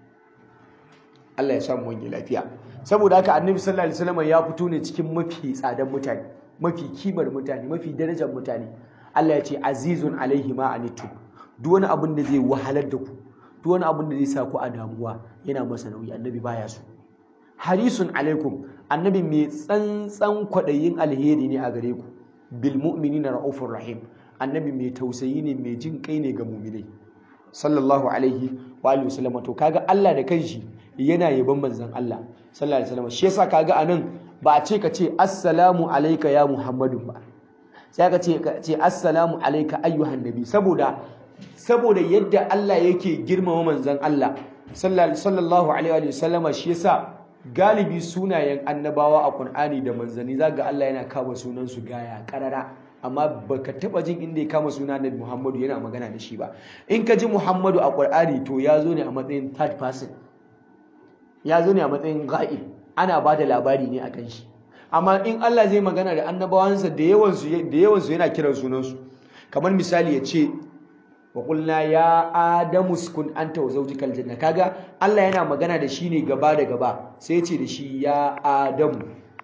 Allah ya samu wani lafiya saboda haka annabi sallallahu alaihi wasallam ya fito ne cikin mafi tsadan mutane mafi kimar mutane mafi darajar mutane Allah ya ce azizun alaihi ma anitum duk wani abin da zai wahalar da ku duk wani abin da zai sa ku a damuwa yana masa nauyi annabi baya so harisun alaikum annabi mai tsantsan kwaɗayin alheri ne a gare ku bil mu'minina raufur rahim annabi mai tausayi ne mai jin kai ne ga mu'minai sallallahu alaihi wa alihi wasallam to kaga Allah da kanshi yana yaban manzon Allah sallallahu alaihi wasallam shi yasa kaga anan ba a ce ka ce assalamu alayka ya muhammadu ba sai ka ce ka ce assalamu alayka ayyuhan nabi saboda saboda yadda Allah yake girmama manzon Allah sallallahu alaihi wasallama shi yasa galibi sunayen annabawa a Qur'ani da manzanni zaga Allah yana kama sunan su gaya karara amma baka taba jin inda ya kama suna Nabi Muhammadu yana magana da shi ba in ka ji Muhammadu a Qur'ani to ya zo ne a matsayin third person ya zo ne a matsayin ga'ib ana ba da labari ne akan shi amma in Allah zai magana da annabawansa da yawansu da yawansu yana kiran sunansu kamar misali ya ce wa qulna ya adamu uskun anta wa zawjikal janna kaga Allah yana magana da shi ne gaba da gaba sai ya ce da shi ya adamu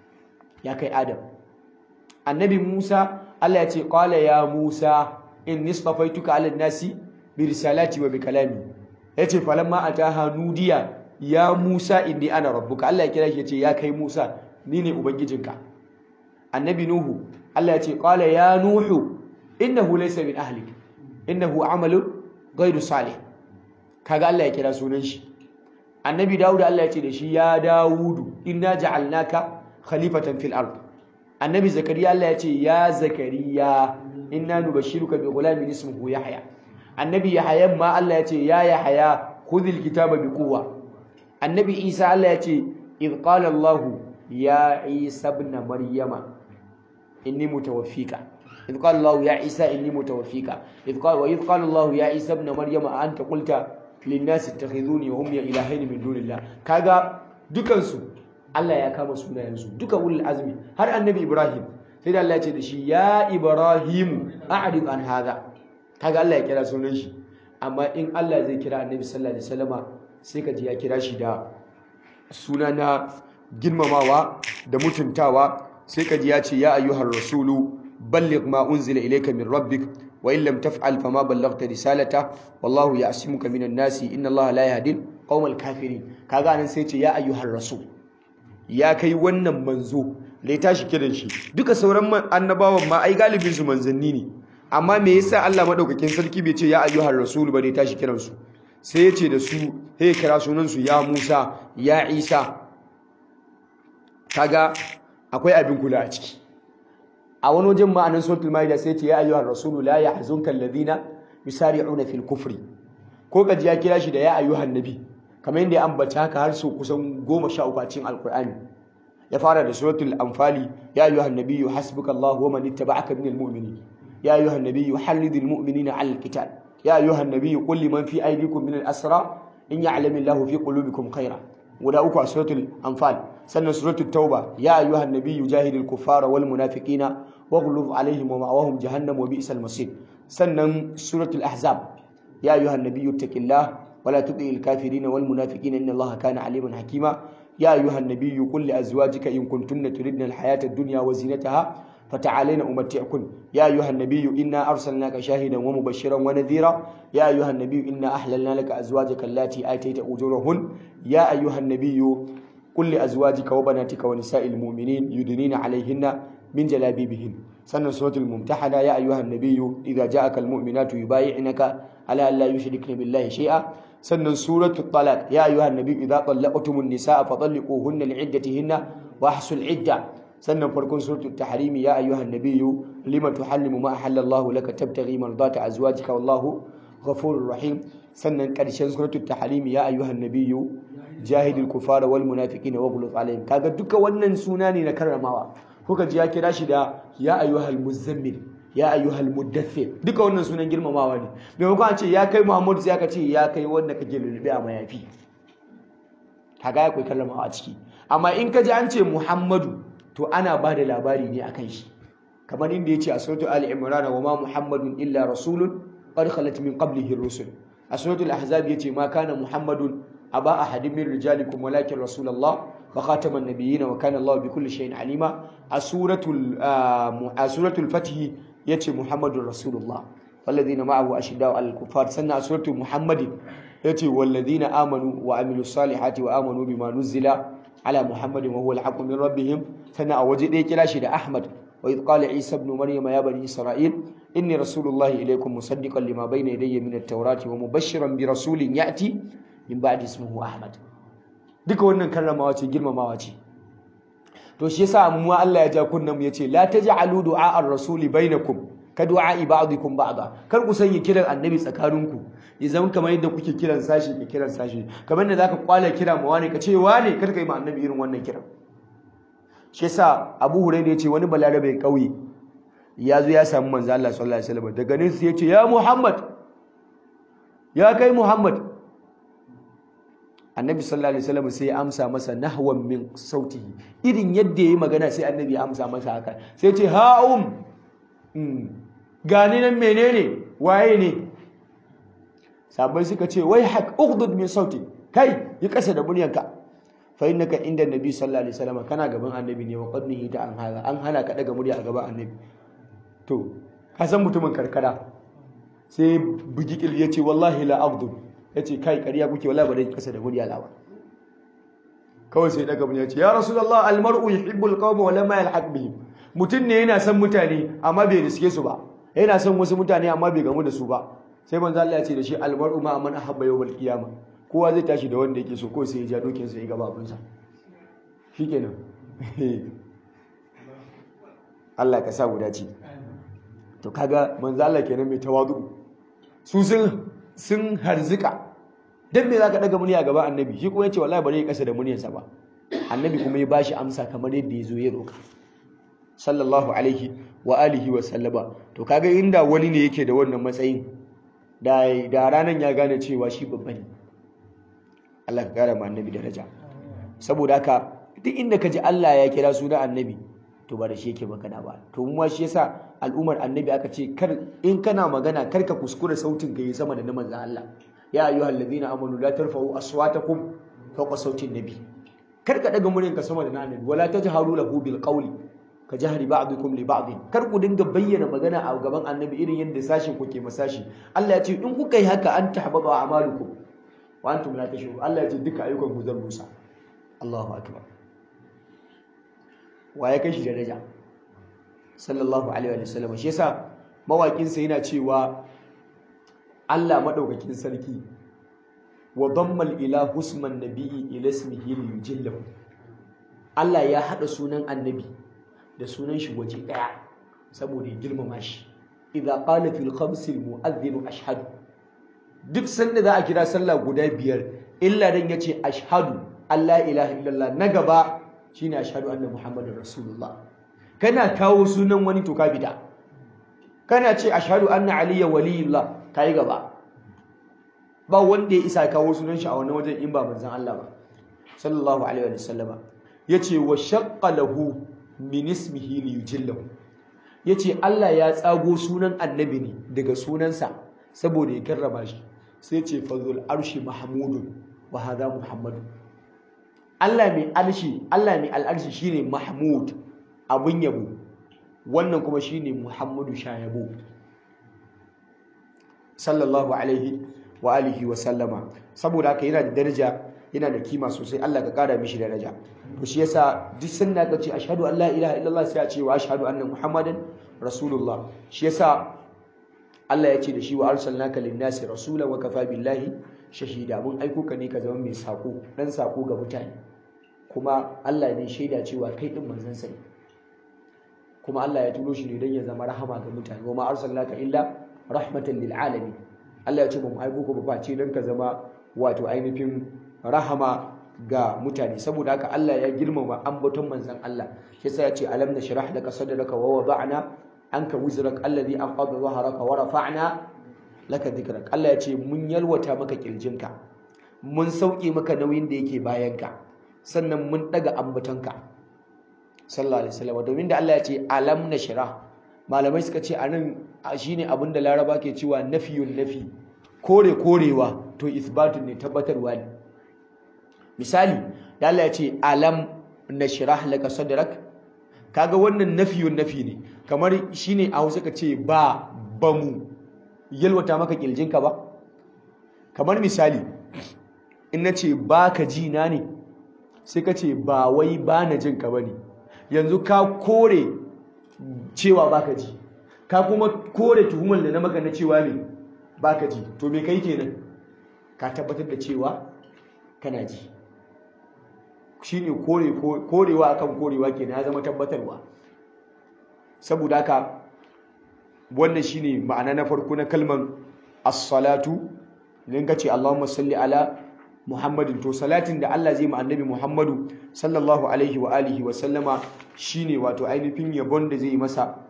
ya kai adam annabi Musa Allah ya ce qala ya Musa inni istafaituka 'ala nasi bi risalati wa bi kalami yace falamma ataha nudiya ya Musa inni ana rabbuka Allah ya kira shi yace ya kai Musa ni ne ubangijinka annabi Nuhu Allah ya ce qala ya Nuhu innahu laysa min ahlik innahu amalun ghayru salih kaga Allah ya kira sunan shi annabi Dawud Allah ya ce da shi ya Dawudu inna ja'alnaka khalifatan fil ard annabi Zakariya Allah ya ce ya Zakariya inna nubashshiruka bi ghulamin ismuhu Yahya annabi Yahya ma Allah ya ce ya Yahya khudhil kitaba bi quwwa annabi Isa Allah ya ce idh qala Allah ya Isa ibn Maryama inni mutawaffika idh qala Allah ya Isa inni mutawaffika idh qala wa idh qala Allah ya Isa ibn Maryama anta qulta lin-nas ittakhidhuni wa ummi ilahayn min dunillah kaga dukansu Allah ya kama sunayensu duka ulul azmi har annabi Ibrahim sai da Allah ya ce da shi ya Ibrahim a'rid an hadha kaga Allah ya kira sunan shi amma in Allah zai kira annabi sallallahu alaihi wasallama sai ka ji ya kira shi da suna na girmamawa da mutuntawa sai ka ji ya ce ya ayyuhar rasulu balligh ma unzila ilayka min rabbik wa in lam taf'al fama ballaghta risalata wallahu ya'simuka minan nasi inna Allah la yahdi qaumal kafirin kaga nan sai ce ya ayyuhar rasul ya kai wannan manzo da ya tashi kiran shi duka sauran annabawan ma ai galibin su manzanni ne amma me yasa Allah madaukakin sarki bai ce ya ayyuhar rasul ba da ya tashi kiran su sai ya ce da su sai kira sunan su ya Musa ya Isa kaga akwai abin kula a ciki a wani wajen ma'anan suratul maida sai ce ya ayyuhar rasul la yahzunka alladhina yusari'una fil kufri ko gaji ya kira shi da ya ayyuhan nabi kamar yadda ya ambata haka har sau kusan goma sha uku a cikin alkur'ani ya fara da suratul anfali ya ayyuhan nabiyyu hasbukallahu wa man ittaba'aka minal mu'minin ya ayyuhan nabiyyu harridil mu'minina 'alal qital ya ayyuhan nabiyyu qul liman fi aydikum minal asra in ya'lamillahu fi qulubikum khaira guda uku a suratul anfal sannan suratul tauba ya ayyuhan nabiyyu jahidil kuffara wal munafiqina waghlub alaihim wa ma'awahum jahannam wa bi'sal masir sannan suratul ahzab ya ayyuhan nabiyyu ittaqillah ولا تطع الكافرين والمنافقين ان الله كان عليما حكيما يا ايها النبي قل لازواجك ان كنتن تردن الحياه الدنيا وزينتها فتعالين امتعكن يا ايها النبي انا ارسلناك شاهدا ومبشرا ونذيرا يا ايها النبي انا احللنا لك ازواجك اللاتي اتيت اجورهن يا ايها النبي قل لازواجك وبناتك ونساء المؤمنين يدنين عليهن من جلابيبهن سنة سورة الممتحنة يا أيها النبي إذا جاءك المؤمنات يبايعنك على أن لا يشركن بالله شيئا سنة سورة الطلاق يا أيها النبي إذا طلقتم النساء فطلقوهن لعدتهن وأحسوا العدة سنة فركون سورة التحريم يا أيها النبي لما تحلم ما أحل الله لك تبتغي مرضات أزواجك والله غفور رحيم سنة كرشان سورة التحريم يا أيها النبي جاهد الكفار والمنافقين واغلظ عليهم كذا دك ونن سناني نكرمها kuka ji ya kira shi da ya ayyuhal muzammil ya ayyuhal muddathir duka wannan sunan girmamawa ne maimakon a ce ya kai muhammadu sai aka ce ya kai wanda kake lulube a mayafi kaga akwai kallamawa a ciki amma in ka ji an ce muhammadu to ana ba da labari ne akan shi kamar inda ya ce a suratul ali imran wa ma muhammadun illa rasulun qad khalat min qablihi rusul a suratul ahzab yace ma kana muhammadun aba ahadin min rijalikum walakin rasulullah وخاتم النبيين وكان الله بكل شيء عليما سورة سورة الفتح يتي محمد رسول الله والذين معه أشداء على الكفار سنة سورة محمد يتي والذين آمنوا وعملوا الصالحات وآمنوا بما نزل على محمد وهو الحق من ربهم سنة وجد كلاشد أحمد وإذ قال عيسى ابن مريم يا بني إسرائيل إني رسول الله إليكم مصدقا لما بين يدي من التوراة ومبشرا برسول يأتي من بعد اسمه أحمد duka wannan karramawa ce girmamawa ce to shi yasa mu Allah ya ja kunnan mu yace la taj'alu du'a ar-rasuli bainakum ka du'a ba'dikum ba'da kar ku sanya kiran annabi tsakaninku ya zama kamar yadda kuke kiran sashi ke kiran sashi kamar da zaka kwala kira ma wani ka ce wane kar ka yi ma annabi irin wannan kiran shi yasa Abu Hurairah yace wani balarabe kauye ya zo ya samu manzo Allah sallallahu alaihi wasallam daga nan sai yace ya Muhammad ya kai Muhammad annabi sallallahu alaihi wasallam sai ya amsa masa nahwan min sautihi irin yadda yayi magana sai annabi ya amsa masa haka sai ce ha'um gani nan menene waye ne sabai suka ce wai hak ughdud min sauti kai yi kasa da muryanka fa innaka inda nabi sallallahu alaihi wasallam kana gaban annabi ne wa qadnihi ta an hada an hana ka daga murya a gaban annabi to ka san mutumin karkara sai bugi kil yace wallahi la ughdud yace kai kariya kuke wallahi ba dai kasa da murya lawa kawai sai daga murya ce ya rasulullah almar'u yuhibbul qawma wa lam yalhaq bihim mutum ne yana son mutane amma bai riske su ba yana son wasu mutane amma bai gamu da su ba sai manzo Allah ya ce da shi almar'u ma man ahabba yawmal qiyama kowa zai tashi da wanda yake so ko sai ya ja dokin sa ya gaba abin sa shikenan Allah ka sa guda ce to kaga manzo Allah kenan mai tawadu su sun sun harzika dan me zaka daga murya gaba annabi shi kuma yace wallahi bare ya kasa da muryarsa ba annabi kuma ya bashi amsa kamar yadda ya zo ya roka sallallahu alaihi wa alihi wa sallama to kaga inda wani ne yake da wannan matsayin da da ranan ya gane cewa shi babba ne Allah ka kara ma annabi daraja saboda haka duk inda ka ji Allah ya kira suna annabi to ba da shi yake magana ba to mu ma shi yasa al'ummar annabi aka ce kar in kana magana kar ka kuskura sautin ka yi sama da na manzon Allah ya ayyuhal ladina amanu la tarfa'u aswatakum fawqa sautin nabi kar ka daga muryarka sama da na annabi wala tajharu lahu bil qawli ka jahri ba'dukum li ba'd kar ku dinga bayyana magana a gaban annabi irin yadda sashin ku ke masashi Allah ya ce in kuka yi haka an tahbaba a'malukum wa antum la tashurun Allah ya ce duka ayyukan ku zan rusa Allahu akbar wa ya kai shi daraja sallallahu alaihi wa sallam shi yasa mawakin sa yana cewa Allah madaukakin sarki wa damma ila husman nabiyyi ila ismihi liyujillahu Allah ya hada sunan annabi da sunan shi waje daya saboda ya girmama shi idza qala fil khams al mu'adhdhin ashhadu duk sanda za a kira sallah guda biyar illa dan yace ashhadu alla ilaha illallah na gaba shine ashhadu anna muhammadar rasulullah kana kawo sunan wani to ka bida kana ce ashhadu anna aliyya waliyullah kai gaba ba wanda ya isa kawo sunan shi a wani wajen in ba manzon Allah ba sallallahu alaihi wa sallama yace wa shaqqa lahu min ismihi li yujillahu yace Allah ya tsago sunan annabi ne daga sunansa saboda ya karrama shi sai ce fazul arshi mahmudun wa hadha muhammadu Allah mai arshi Allah mai al'arshi shine mahmud abun yabo wannan kuma shine muhammadu shayabo sallallahu alaihi wa alihi wa sallama saboda haka yana da daraja yana da kima sosai Allah ka kara mishi daraja to shi yasa duk sanda ka ce ashhadu an la ilaha illallah sai a ce wa ashhadu anna muhammadan rasulullah shi yasa Allah ya ce da shi wa arsalnaka lin-nasi rasulan wa kafa billahi shahida mun aiko ka ne ka zama mai sako dan sako ga mutane kuma Allah ne shaida cewa kai din manzon sa kuma Allah ya turo shi ne dan ya zama rahama ga mutane wa ma arsalnaka illa rahmatan lil alamin Allah ya ce mu aiko ka ba ce dan ka zama wato ainihin rahama ga mutane saboda haka Allah ya girmama ambaton manzon Allah shi yasa ya ce alam nashrah laka sadraka wa wada'na anka wizrak alladhi anqadha dhahraka wa rafa'na laka dhikrak Allah ya ce mun yalwata maka kirjinka mun sauke maka nauyin da yake bayanka sannan mun daga ambatonka sallallahu alaihi wasallam domin da Allah ya ce alam nashrah malamai suka ce anan shine abin da Laraba ke cewa nafiyun nafi kore korewa to isbatun ne tabbatarwa ne misali da Allah ya ce alam nashrah laka sadrak kaga wannan nafiyun nafi ne kamar shine a Hausa ka ce ba bamu yalwata maka kirjinka ba kamar misali in nace baka ji na ne sai ka ce ba wai ba na jin ka bane yanzu ka kore cewa baka ji ka kuma kore tuhumar da na maka na cewa ne baka ji to me kai kenan ka tabbatar da cewa kana ji shine kore korewa akan korewa kenan ya zama tabbatarwa saboda haka wannan shine ma'ana na farko na kalman as-salatu idan ka ce Allahumma salli ala Muhammadin to salatin da Allah zai ma annabi Muhammadu sallallahu alaihi wa alihi wa sallama shine wato ainihin yabon da zai masa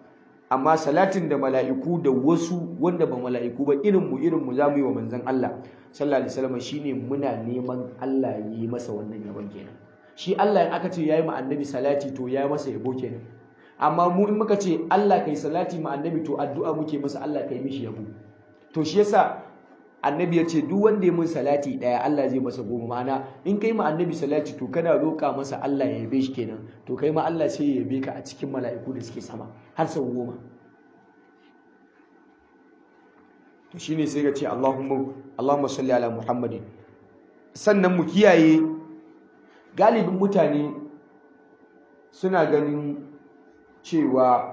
amma salatin da mala'iku da wasu wanda ba mala'iku ba irin mu irin mu zamu yi wa manzon Allah sallallahu alaihi wasallam shine muna neman Allah ya yi masa wannan yabon kenan shi Allah in aka ce yayi ma annabi salati to yayi masa yabo kenan amma mu in muka ce Allah kai salati ma annabi to addu'a muke masa Allah kai mishi yabo to shi yasa annabi ya ce duk wanda ya mun salati daya Allah zai masa goma ma'ana in kai ma annabi salati to kana roƙa masa Allah ya yabe shi kenan to kai ma Allah sai ya yabe ka a cikin mala'iku da suke sama har sau goma to shine sai ka ce Allahumma Allahumma salli ala Muhammadin sannan mu kiyaye galibin mutane suna ganin cewa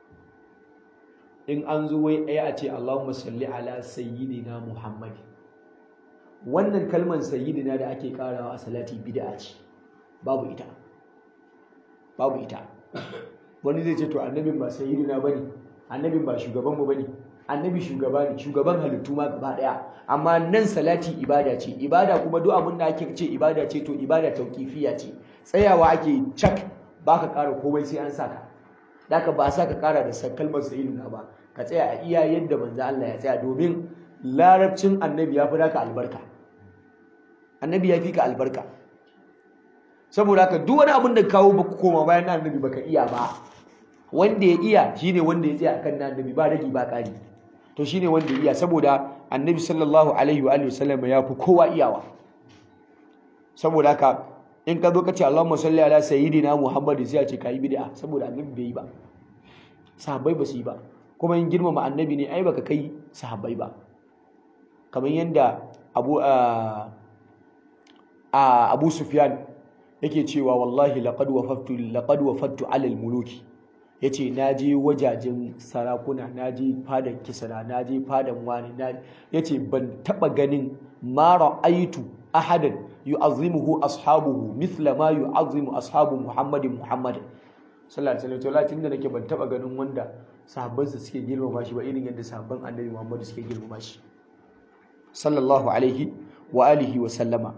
in an zo wai ɗaya a ce Allahumma salli ala sayyidina Muhammad wannan kalmar sayyidina da ake karawa a salati bid'a ce babu ita babu ita wani zai ce to annabin ba sayyidina bane annabin ba shugaban mu bane annabi shugaba ne shugaban halittu ma gaba daya amma nan salati ibada ce ibada kuma duk abin da ake ce ibada ce to ibada tauqifiya ce tsayawa ake cak baka ƙara komai sai an saka Daka ba sa ka kara da kalmar sayyidina ba ka tsaya a iya yadda manzo Allah ya tsaya domin larabcin annabi ya fi naka albarka annabi ya fi ka albarka saboda haka duk wani abin da kawo baka koma bayan na annabi baka iya ba wanda ya iya shine wanda ya tsaya akan na annabi ba ragi ba kari to shine wanda ya iya saboda annabi sallallahu alaihi wa alihi wasallam ya fi kowa iyawa saboda haka in ka zo ka ce Allahumma salli ala sayyidina Muhammad sai a ce kai bid'a saboda annabi bai yi ba sahabbai ba su yi ba kuma in girmama annabi ne ai baka kai sahabbai ba kamar yadda Abu a Abu Sufyan yake cewa wallahi laqad wafattu laqad wafattu ala al-muluki yace naje wajajen sarakuna naje fadan kisra naje fadan wani yace ban taba ganin ma ra'aitu ahadan yu'azzimuhu ashabuhu mithla ma yu'azzimu ashabu Muhammadin Muhammadin sallallahu alaihi wasallam tunda nake ban taba ganin wanda sahabbansa suke girmama shi ba irin yadda sahabban Annabi Muhammad suke girmama shi sallallahu alaihi wa alihi wa sallama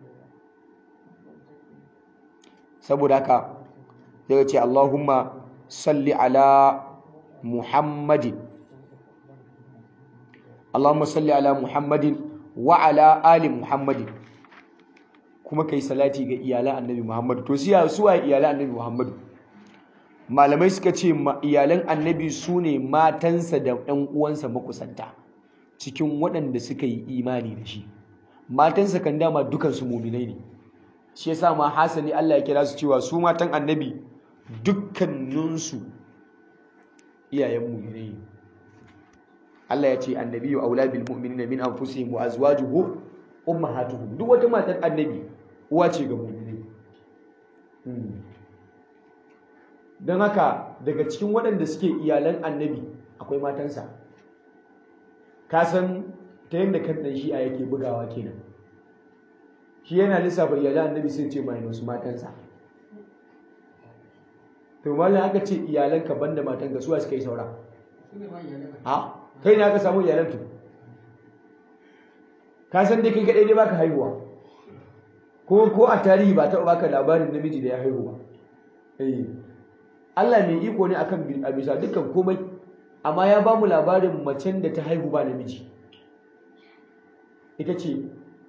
saboda haka zai ce Allahumma salli ala Muhammadin Allahumma salli ala Muhammadin wa ala ali Muhammadin kuma kai salati ga iyalan annabi Muhammad to siya suwa iyalan annabi Muhammad malamai suka ce iyalan annabi sune matansa da ɗan uwansa makusanta cikin waɗanda suka yi imani da shi matansa kan dama dukansu muminai ne shi yasa ma hasali Allah ya kira su cewa su matan annabi dukkaninsu iyayen muminai ne Allah ya ce annabiyyu aula bil mu'minina min anfusihim wa azwajuhu ummahatuhum duk wata matar annabi uwa ce ga mu'minai don haka daga cikin waɗanda suke iyalan annabi akwai matansa ka san ta yadda kan ɗan shi'a yake bugawa kenan shi yana lissafa iyalan annabi sai ce mai wasu matansa to mallan aka ce iyalanka banda matanka suwa suka yi saura ha kai ne aka samu iyalan tu ka san dai kai kadai dai baka haihuwa ko ko a tarihi ba taɓa baka labarin namiji da ya haihu ba eh Allah mai iko ne akan a bisa dukkan komai amma ya ba mu labarin macen da ta haihu ba namiji ita ce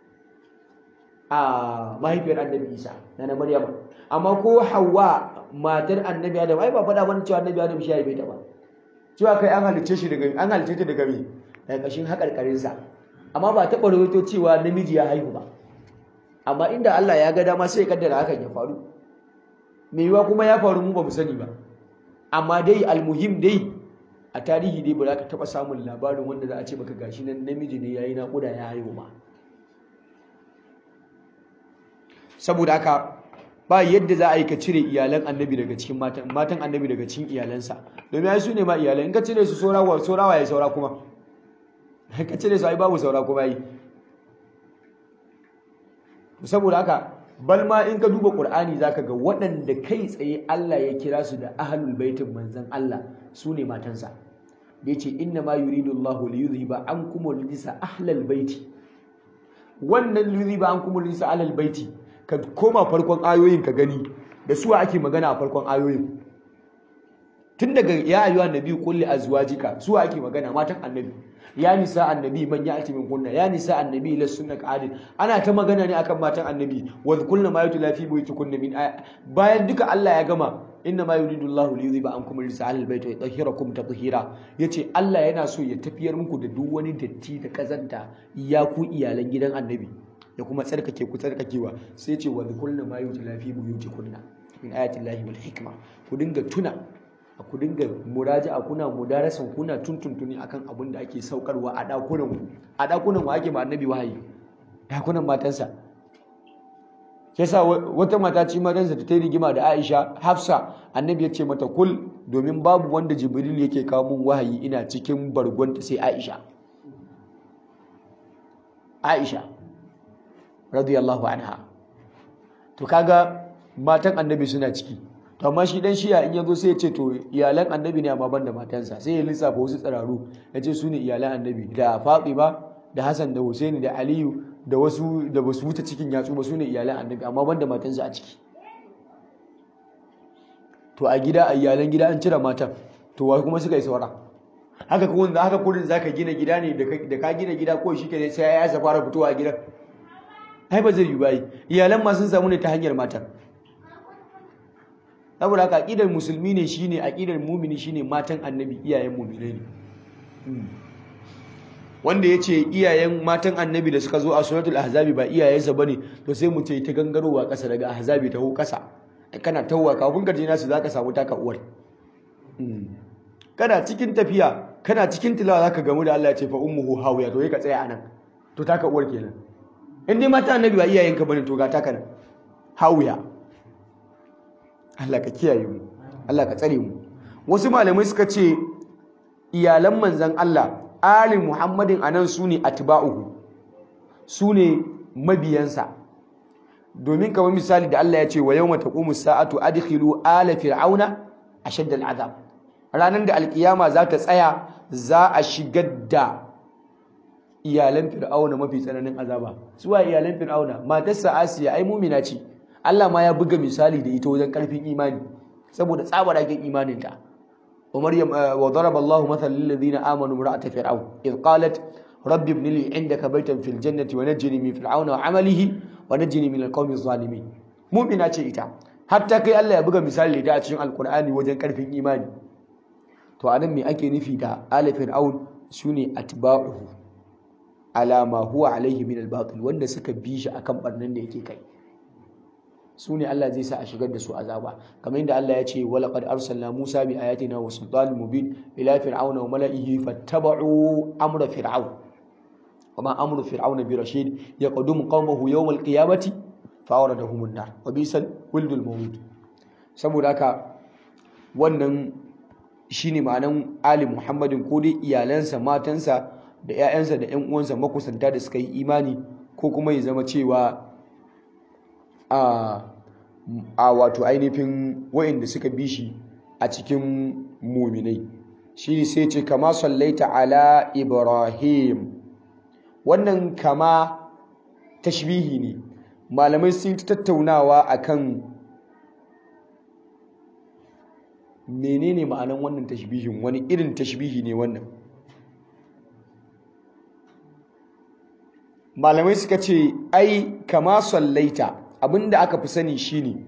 a mahaifiyar annabi Isa na na Maryama amma ko Hawwa matar annabi Adam ai ba faɗa mana cewa annabi Adam shi ya haife ta ba cewa kai an halicce shi daga an halicce ta daga me daga kashin haƙarƙarin sa amma ba taɓa rawaito cewa namiji ya haihu ba amma inda Allah ya ga dama sai ya kaddara hakan ya faru me yiwa kuma ya faru mu ba mu sani ba amma dai almuhim dai a tarihi dai ba za ka taɓa samun labarin wanda za a ce maka gashi nan namiji ne yayi naƙuda ya haihu ba saboda haka ba yadda za a yi ka cire iyalan annabi daga cikin matan matan annabi daga cikin iyalansa domin ai su ne ma iyalan in ka cire su saura wa saura wa ya saura kuma ka cire su ai babu saura kuma yi saboda haka bal ma in ka duba qur'ani zaka ga waɗanda kai tsaye Allah ya kira su da ahlul baitin manzon Allah su ne matansa da yace inna ma yuridu Allahu li yudhiba ankum rijsa ahlal baiti wannan yudhiba ankum rijsa ahlal baiti ka koma farkon ayoyin ka gani da suwa ake magana a farkon ayoyin tun daga ya ayyuhan nabi kulli azwajika su ake magana matan annabi ya nisa annabi man ya'ti min kunna ya nisa annabi la sunna qadin ana ta magana ne akan matan annabi wa kullu ma yutla fi buyutikunna min bayan duka Allah ya gama inna ma yuridu Allahu li yudhiba ankum rijsa ahlil bayt wa yutahhirakum tatheera yace Allah yana so ya tafiyar muku da duk wani datti da kazanta ya ku iyalan gidan annabi ya kuma tsarkake ku tsarkakewa sai ce wa kullu ma yutla fi buyutikunna min ayati Allahi wal hikma ku dinga tuna ku dinga muraja'a kuna mudarasan kuna tuntuntuni akan abin da ake saukarwa a dakunan ku a dakunan wa ake ma annabi wahayi dakunan matansa yasa wata mata ci matansa ta yi rigima da Aisha Hafsa annabi ya ce mata kul domin babu wanda Jibril yake kawo mun wahayi ina cikin bargonta sai Aisha Aisha radiyallahu anha to kaga matan annabi suna ciki to amma shi dan shiya in yazo sai ya ce to iyalan annabi ne amma banda matansa sai ya lissafa wasu tsararu ya ce su ne iyalan annabi da Fatima da Hassan da Husaini da Aliyu da wasu da basu wuce cikin yatsu ba su ne iyalan annabi amma banda matansa a ciki to a gida a iyalan gida an cire matan to wa kuma suka yi saura haka kuma da haka kurin zaka gina gida ne da ka gina gida ko shi ke sai ya fara fitowa a gidan ai ba zai yi bai iyalan ma sun samu ne ta hanyar matan saboda haka aqidar musulmi ne shine aqidar mumini shine matan annabi iyayen mu'minai ne wanda yace iyayen matan annabi da suka zo a suratul ahzabi ba iyayensa bane to sai mu ce ta gangarowa kasa daga ahzabi ta ho kasa kana tawwa kafin ka je nasu zaka samu taka uwar kana cikin tafiya kana cikin tilawa zaka gamu da Allah ya ce fa ummuhu hawiya to ka tsaya anan to taka uwar kenan in dai mata annabi ba iyayenka bane to ga taka nan hawiya Allah ka kiyaye mu Allah ka tsare mu wasu malamai suka ce iyalan manzon Allah ali muhammadin anan sune atba'uhu sune mabiyansa domin kamar misali da Allah ya ce wa yawma taqumu sa'atu adkhilu ala fir'auna ashadda al'azab ranar da alkiyama za ta tsaya za a shigar da iyalan fir'auna mafi tsananin azaba suwa iyalan fir'auna matarsa asiya ai mumina ce Allah ma ya buga misali da ita wajen karfin imani saboda tsabaragen imaninta wa maryam wa daraba Allahu mathalan lil ladina amanu imra'at fir'aun id qalat rabbi ibn li 'indaka baytan fil jannati wa najjini min fir'auna wa 'amalihi wa najjini min al-qawmi adh-dhalimin mu'mina ce ita hatta kai Allah ya buga misali da a cikin alqur'ani wajen karfin imani to anan me ake nufi da ala fir'aun sune atba'uhu ala ma huwa alaihi min al-batil wanda suka bi shi akan barnan da yake kai su ne Allah zai sa a shigar da su azaba kamar yadda Allah ya ce wala qad arsalna Musa bi ayatina wa sultanin mubin ila fir'auna wa mala'ihi fattaba'u amra fir'aun wama amru fir'auna bi rashid yaqdum qaumahu yawm al-qiyamati fa awradahum an-nar wa bisal wildul mawlud saboda haka wannan shine ma'anan ali muhammadin ko dai iyalansa matansa da 'ya'yansa da 'yan uwansa makusanta da suka yi imani ko kuma ya zama cewa a wato ainihin wa'inda suka bi shi a cikin muminai shi sai ce kama sallaita ala ibrahim wannan kama tashbihi ne malamai sun tattaunawa akan menene ma'anan wannan tashbihin wani irin tashbihi ne wannan malamai suka ce ai kama sallaita abinda aka fi sani shine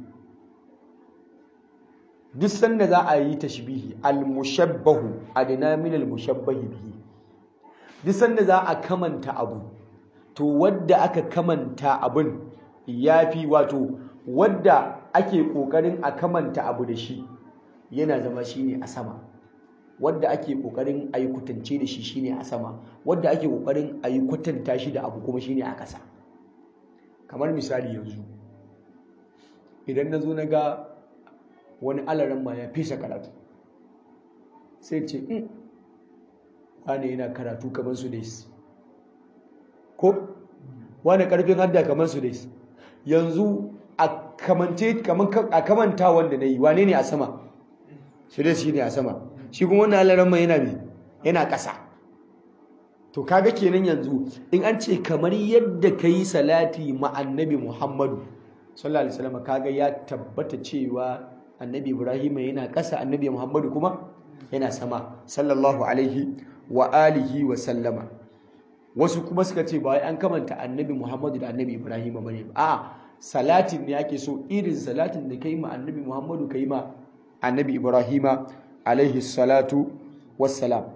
duk sanda za a yi tashbihi al-mushabbahu adna min al-mushabbahi bihi duk sanda za a kamanta abu to wadda aka kamanta abin yafi wato wadda ake kokarin a kamanta abu da shi yana zama shine a sama wadda ake kokarin a yi kwatance da shi shine a sama wadda ake kokarin a yi kwatanta shi da abu kuma shine a kasa kamar misali yanzu idan na zo na ga wani alaran ma ya fesa karatu sai ce in wane yana karatu kamar su dais ko wane karfin hadda kamar su dais yanzu a kamanta wanda na yi wane ne a sama su dais shi ne a sama shi kuma wannan alaran ma yana mai yana ƙasa to kaga kenan yanzu in an ce kamar yadda ka yi salati ma annabi muhammadu sallallahu alaihi wasallam kaga ya tabbata cewa annabi ibrahim yana ƙasa annabi muhammadu kuma yana sama sallallahu alaihi wa alihi wa sallama wasu kuma suka ce ba an kamanta annabi muhammadu da annabi ibrahim bane ba a'a salatin ne ake so irin salatin da kai ma annabi muhammadu kai ma annabi ibrahim alaihi salatu wassalam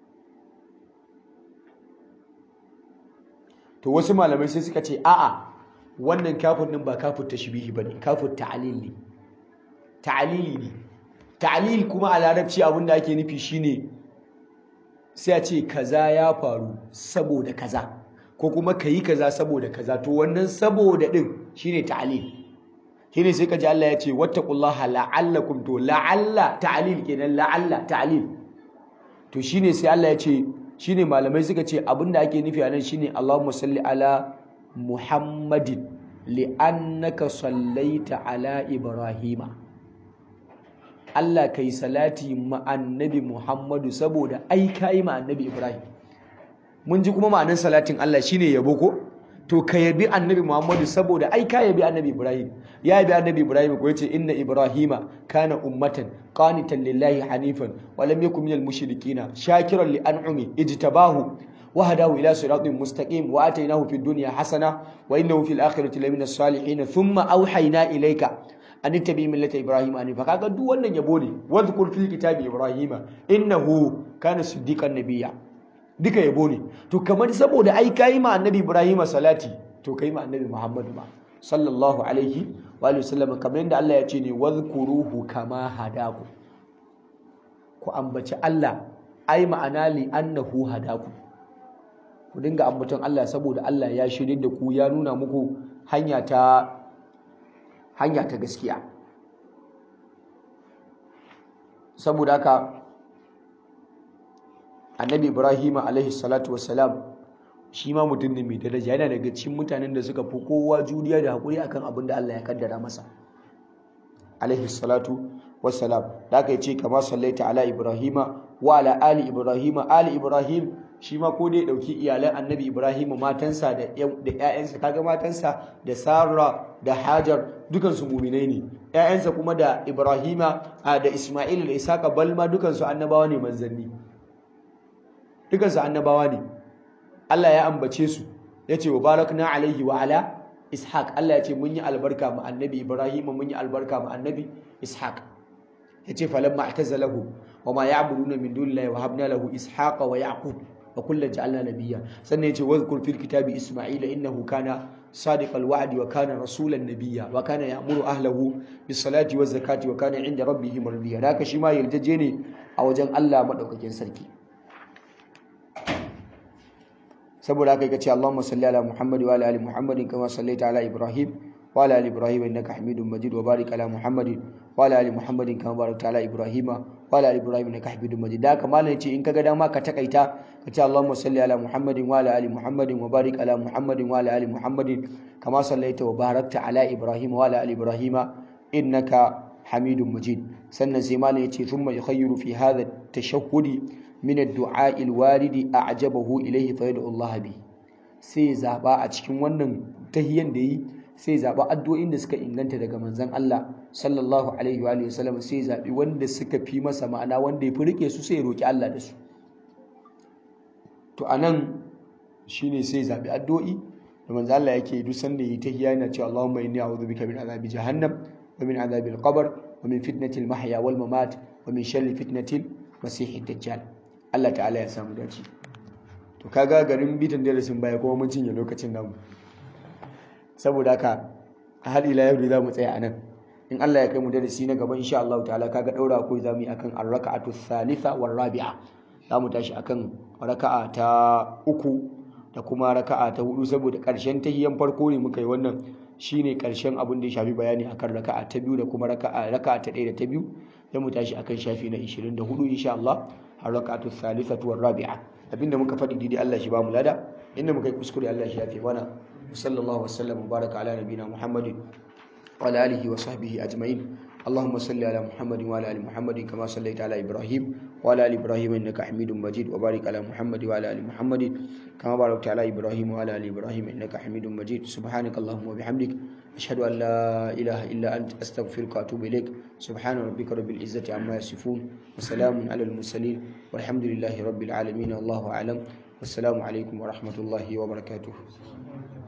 to wasu malamai sai suka ce a'a wannan kafin din ba kafin tashbihi bane kafin ta'lil ne ta'lili ne ta'lil kuma a larabci abin da ake nufi shine sai a ce kaza ya faru saboda kaza ko kuma kayi kaza saboda kaza to wannan saboda din shine ta'lil shine sai kaji Allah ya ce wattaqullaha la'allakum to la'alla ta'lil kenan la'alla ta'lil to shine sai Allah ya ce shine malamai suka ce abinda ake nufi a nan shine Allahumma salli ala Muhammadin li'annaka sallaita ala Ibrahima Allah kai salati ma annabi Muhammadu saboda ai kai ma annabi Ibrahim mun ji kuma ma'anar salatin Allah shine yabo ko to ka yabi annabi Muhammadu saboda ai ka yabi annabi Ibrahim ya yabi annabi Ibrahim ko yace inna Ibrahima kana ummatan qanitan lillahi hanifan wa lam yakun minal mushrikina shakiran li an'ami ijtabahu wa hadahu ila siratin mustaqim wa atainahu fid dunya hasana wa innahu fil akhirati laminas salihin thumma awhayna ilayka an tabi millata Ibrahim hanifa kaga duk wannan yabo ne wadhkur fil kitabi Ibrahima innahu kana siddiqan nabiyya duka yabo ne to kamar saboda ai kai ma annabi Ibrahim salati to kai ma annabi Muhammad ma sallallahu alaihi wa alihi wasallam kamar yadda Allah ya ce ne wadhkuruhu kama hadaku ku ambaci Allah ai ma'ana li annahu hadaku ku dinga ambaton Allah saboda Allah ya shirye da ku ya nuna muku hanya ta hanya ta gaskiya saboda haka annabi ibrahim alaihi salatu wassalam shi ma mutum ne mai daraja yana daga cikin mutanen da suka fi kowa juriya da haƙuri akan abin da Allah ya kaddara masa alaihi salatu wassalam da aka ce kama sallaita ala ibrahima wa ala ali ibrahima ali ibrahim shi ma ko dai dauki iyalan annabi ibrahim matansa da da ƴaƴansa kaga matansa da sarra da hajar dukansu muminai ne ƴaƴansa kuma da ibrahima da isma'il da isaka balma dukansu annabawa ne manzanni dukansu annabawa ne Allah ya ambace su ya ce wa barakna alaihi wa ala ishaq Allah ya ce mun yi albarka ma annabi ibrahim mun yi albarka ma annabi ishaq ya ce falamma atazalahu wa ma ya'buduna min dunillahi wa habna lahu ishaqa wa yaqub wa kullan ja'alna nabiyya sannan ya ce wadhkur fil kitabi isma'ila innahu kana صادق الوعد وكان رسولا نبيا وكان يأمر أهله بالصلاة والزكاة وكان عند ربه مرضيا ذاك شما يلتجيني أو جن الله مدوكين سركي saboda haka yake ce Allahumma salli ala Muhammad wa ala ali Muhammad kama sallaita ala Ibrahim wa ala ali Ibrahim innaka Hamidum Majid wa barik ala Muhammad wa ala ali Muhammad kama barakta ala Ibrahim wa ala ali Ibrahim innaka Hamidum Majid da haka malam ce in kaga dama ka takaita ka ce Allahumma salli ala Muhammad wa ala ali Muhammad wa barik ala Muhammad wa ala ali Muhammad kama sallaita wa barakta ala Ibrahim wa ala ali Ibrahim innaka Hamidum Majid sannan sai malam yace thumma yukhayyiru fi hadha at-tashahhudi min ad-du'a al-waridi a'jabahu ilayhi fa yad'u Allah bi sai zaba a cikin wannan tahiyyan da yi sai zaba addu'o'in da suka inganta daga manzon Allah sallallahu alaihi wa alihi wasallam sai zabi wanda suka fi masa ma'ana wanda ya fi rike su sai roki Allah da su to anan shine sai zabi addu'o'i da manzon Allah yake duk sanda yi tahiyya yana cewa Allahumma inni a'udhu bika min adhabi jahannam wa min adhabi al-qabr wa min fitnati al-mahya wal mamat wa min sharri fitnati al-masih ad-dajjal Allah ta'ala ya samu dace to kaga garin bitan darasin baya kuma mun cinye lokacin namu saboda haka har ila yau za mu tsaya anan in Allah ya kai mu darasi na gaba insha Allah ta'ala kaga daura ko zamu yi akan ar-raka'atu thalitha war rabi'a za mu tashi akan raka'a ta uku da kuma raka'a ta hudu saboda karshen tahiyyan farko ne muka yi wannan shine karshen abin da ya shafi bayani akan raka'a ta biyu da kuma raka'a raka'a ta ɗaya da ta biyu sai mu tashi akan shafi na 24 insha Allah الركعة الثالثة والرابعة abinda muka faɗi daidai Allah shi ba mu lada inda muka yi kuskure Allah shi yafe mana sallallahu wasallam mubaraka ala nabina muhammadin wa ala alihi wa sahbihi ajma'in اللهم صل على محمد وعلى ال محمد كما صليت على ابراهيم وعلى ال ابراهيم انك حميد مجيد وبارك على محمد وعلى ال محمد كما باركت على ابراهيم وعلى ال ابراهيم انك حميد مجيد سبحانك اللهم وبحمدك ashhadu an la ilaha illa anta astaghfiruka wa atubu ilaik subhana rabbika rabbil izzati amma yasifun wa salamun alal mursalin walhamdulillahi rabbil alamin wallahu a'lam wassalamu alaikum wa rahmatullahi wa barakatuh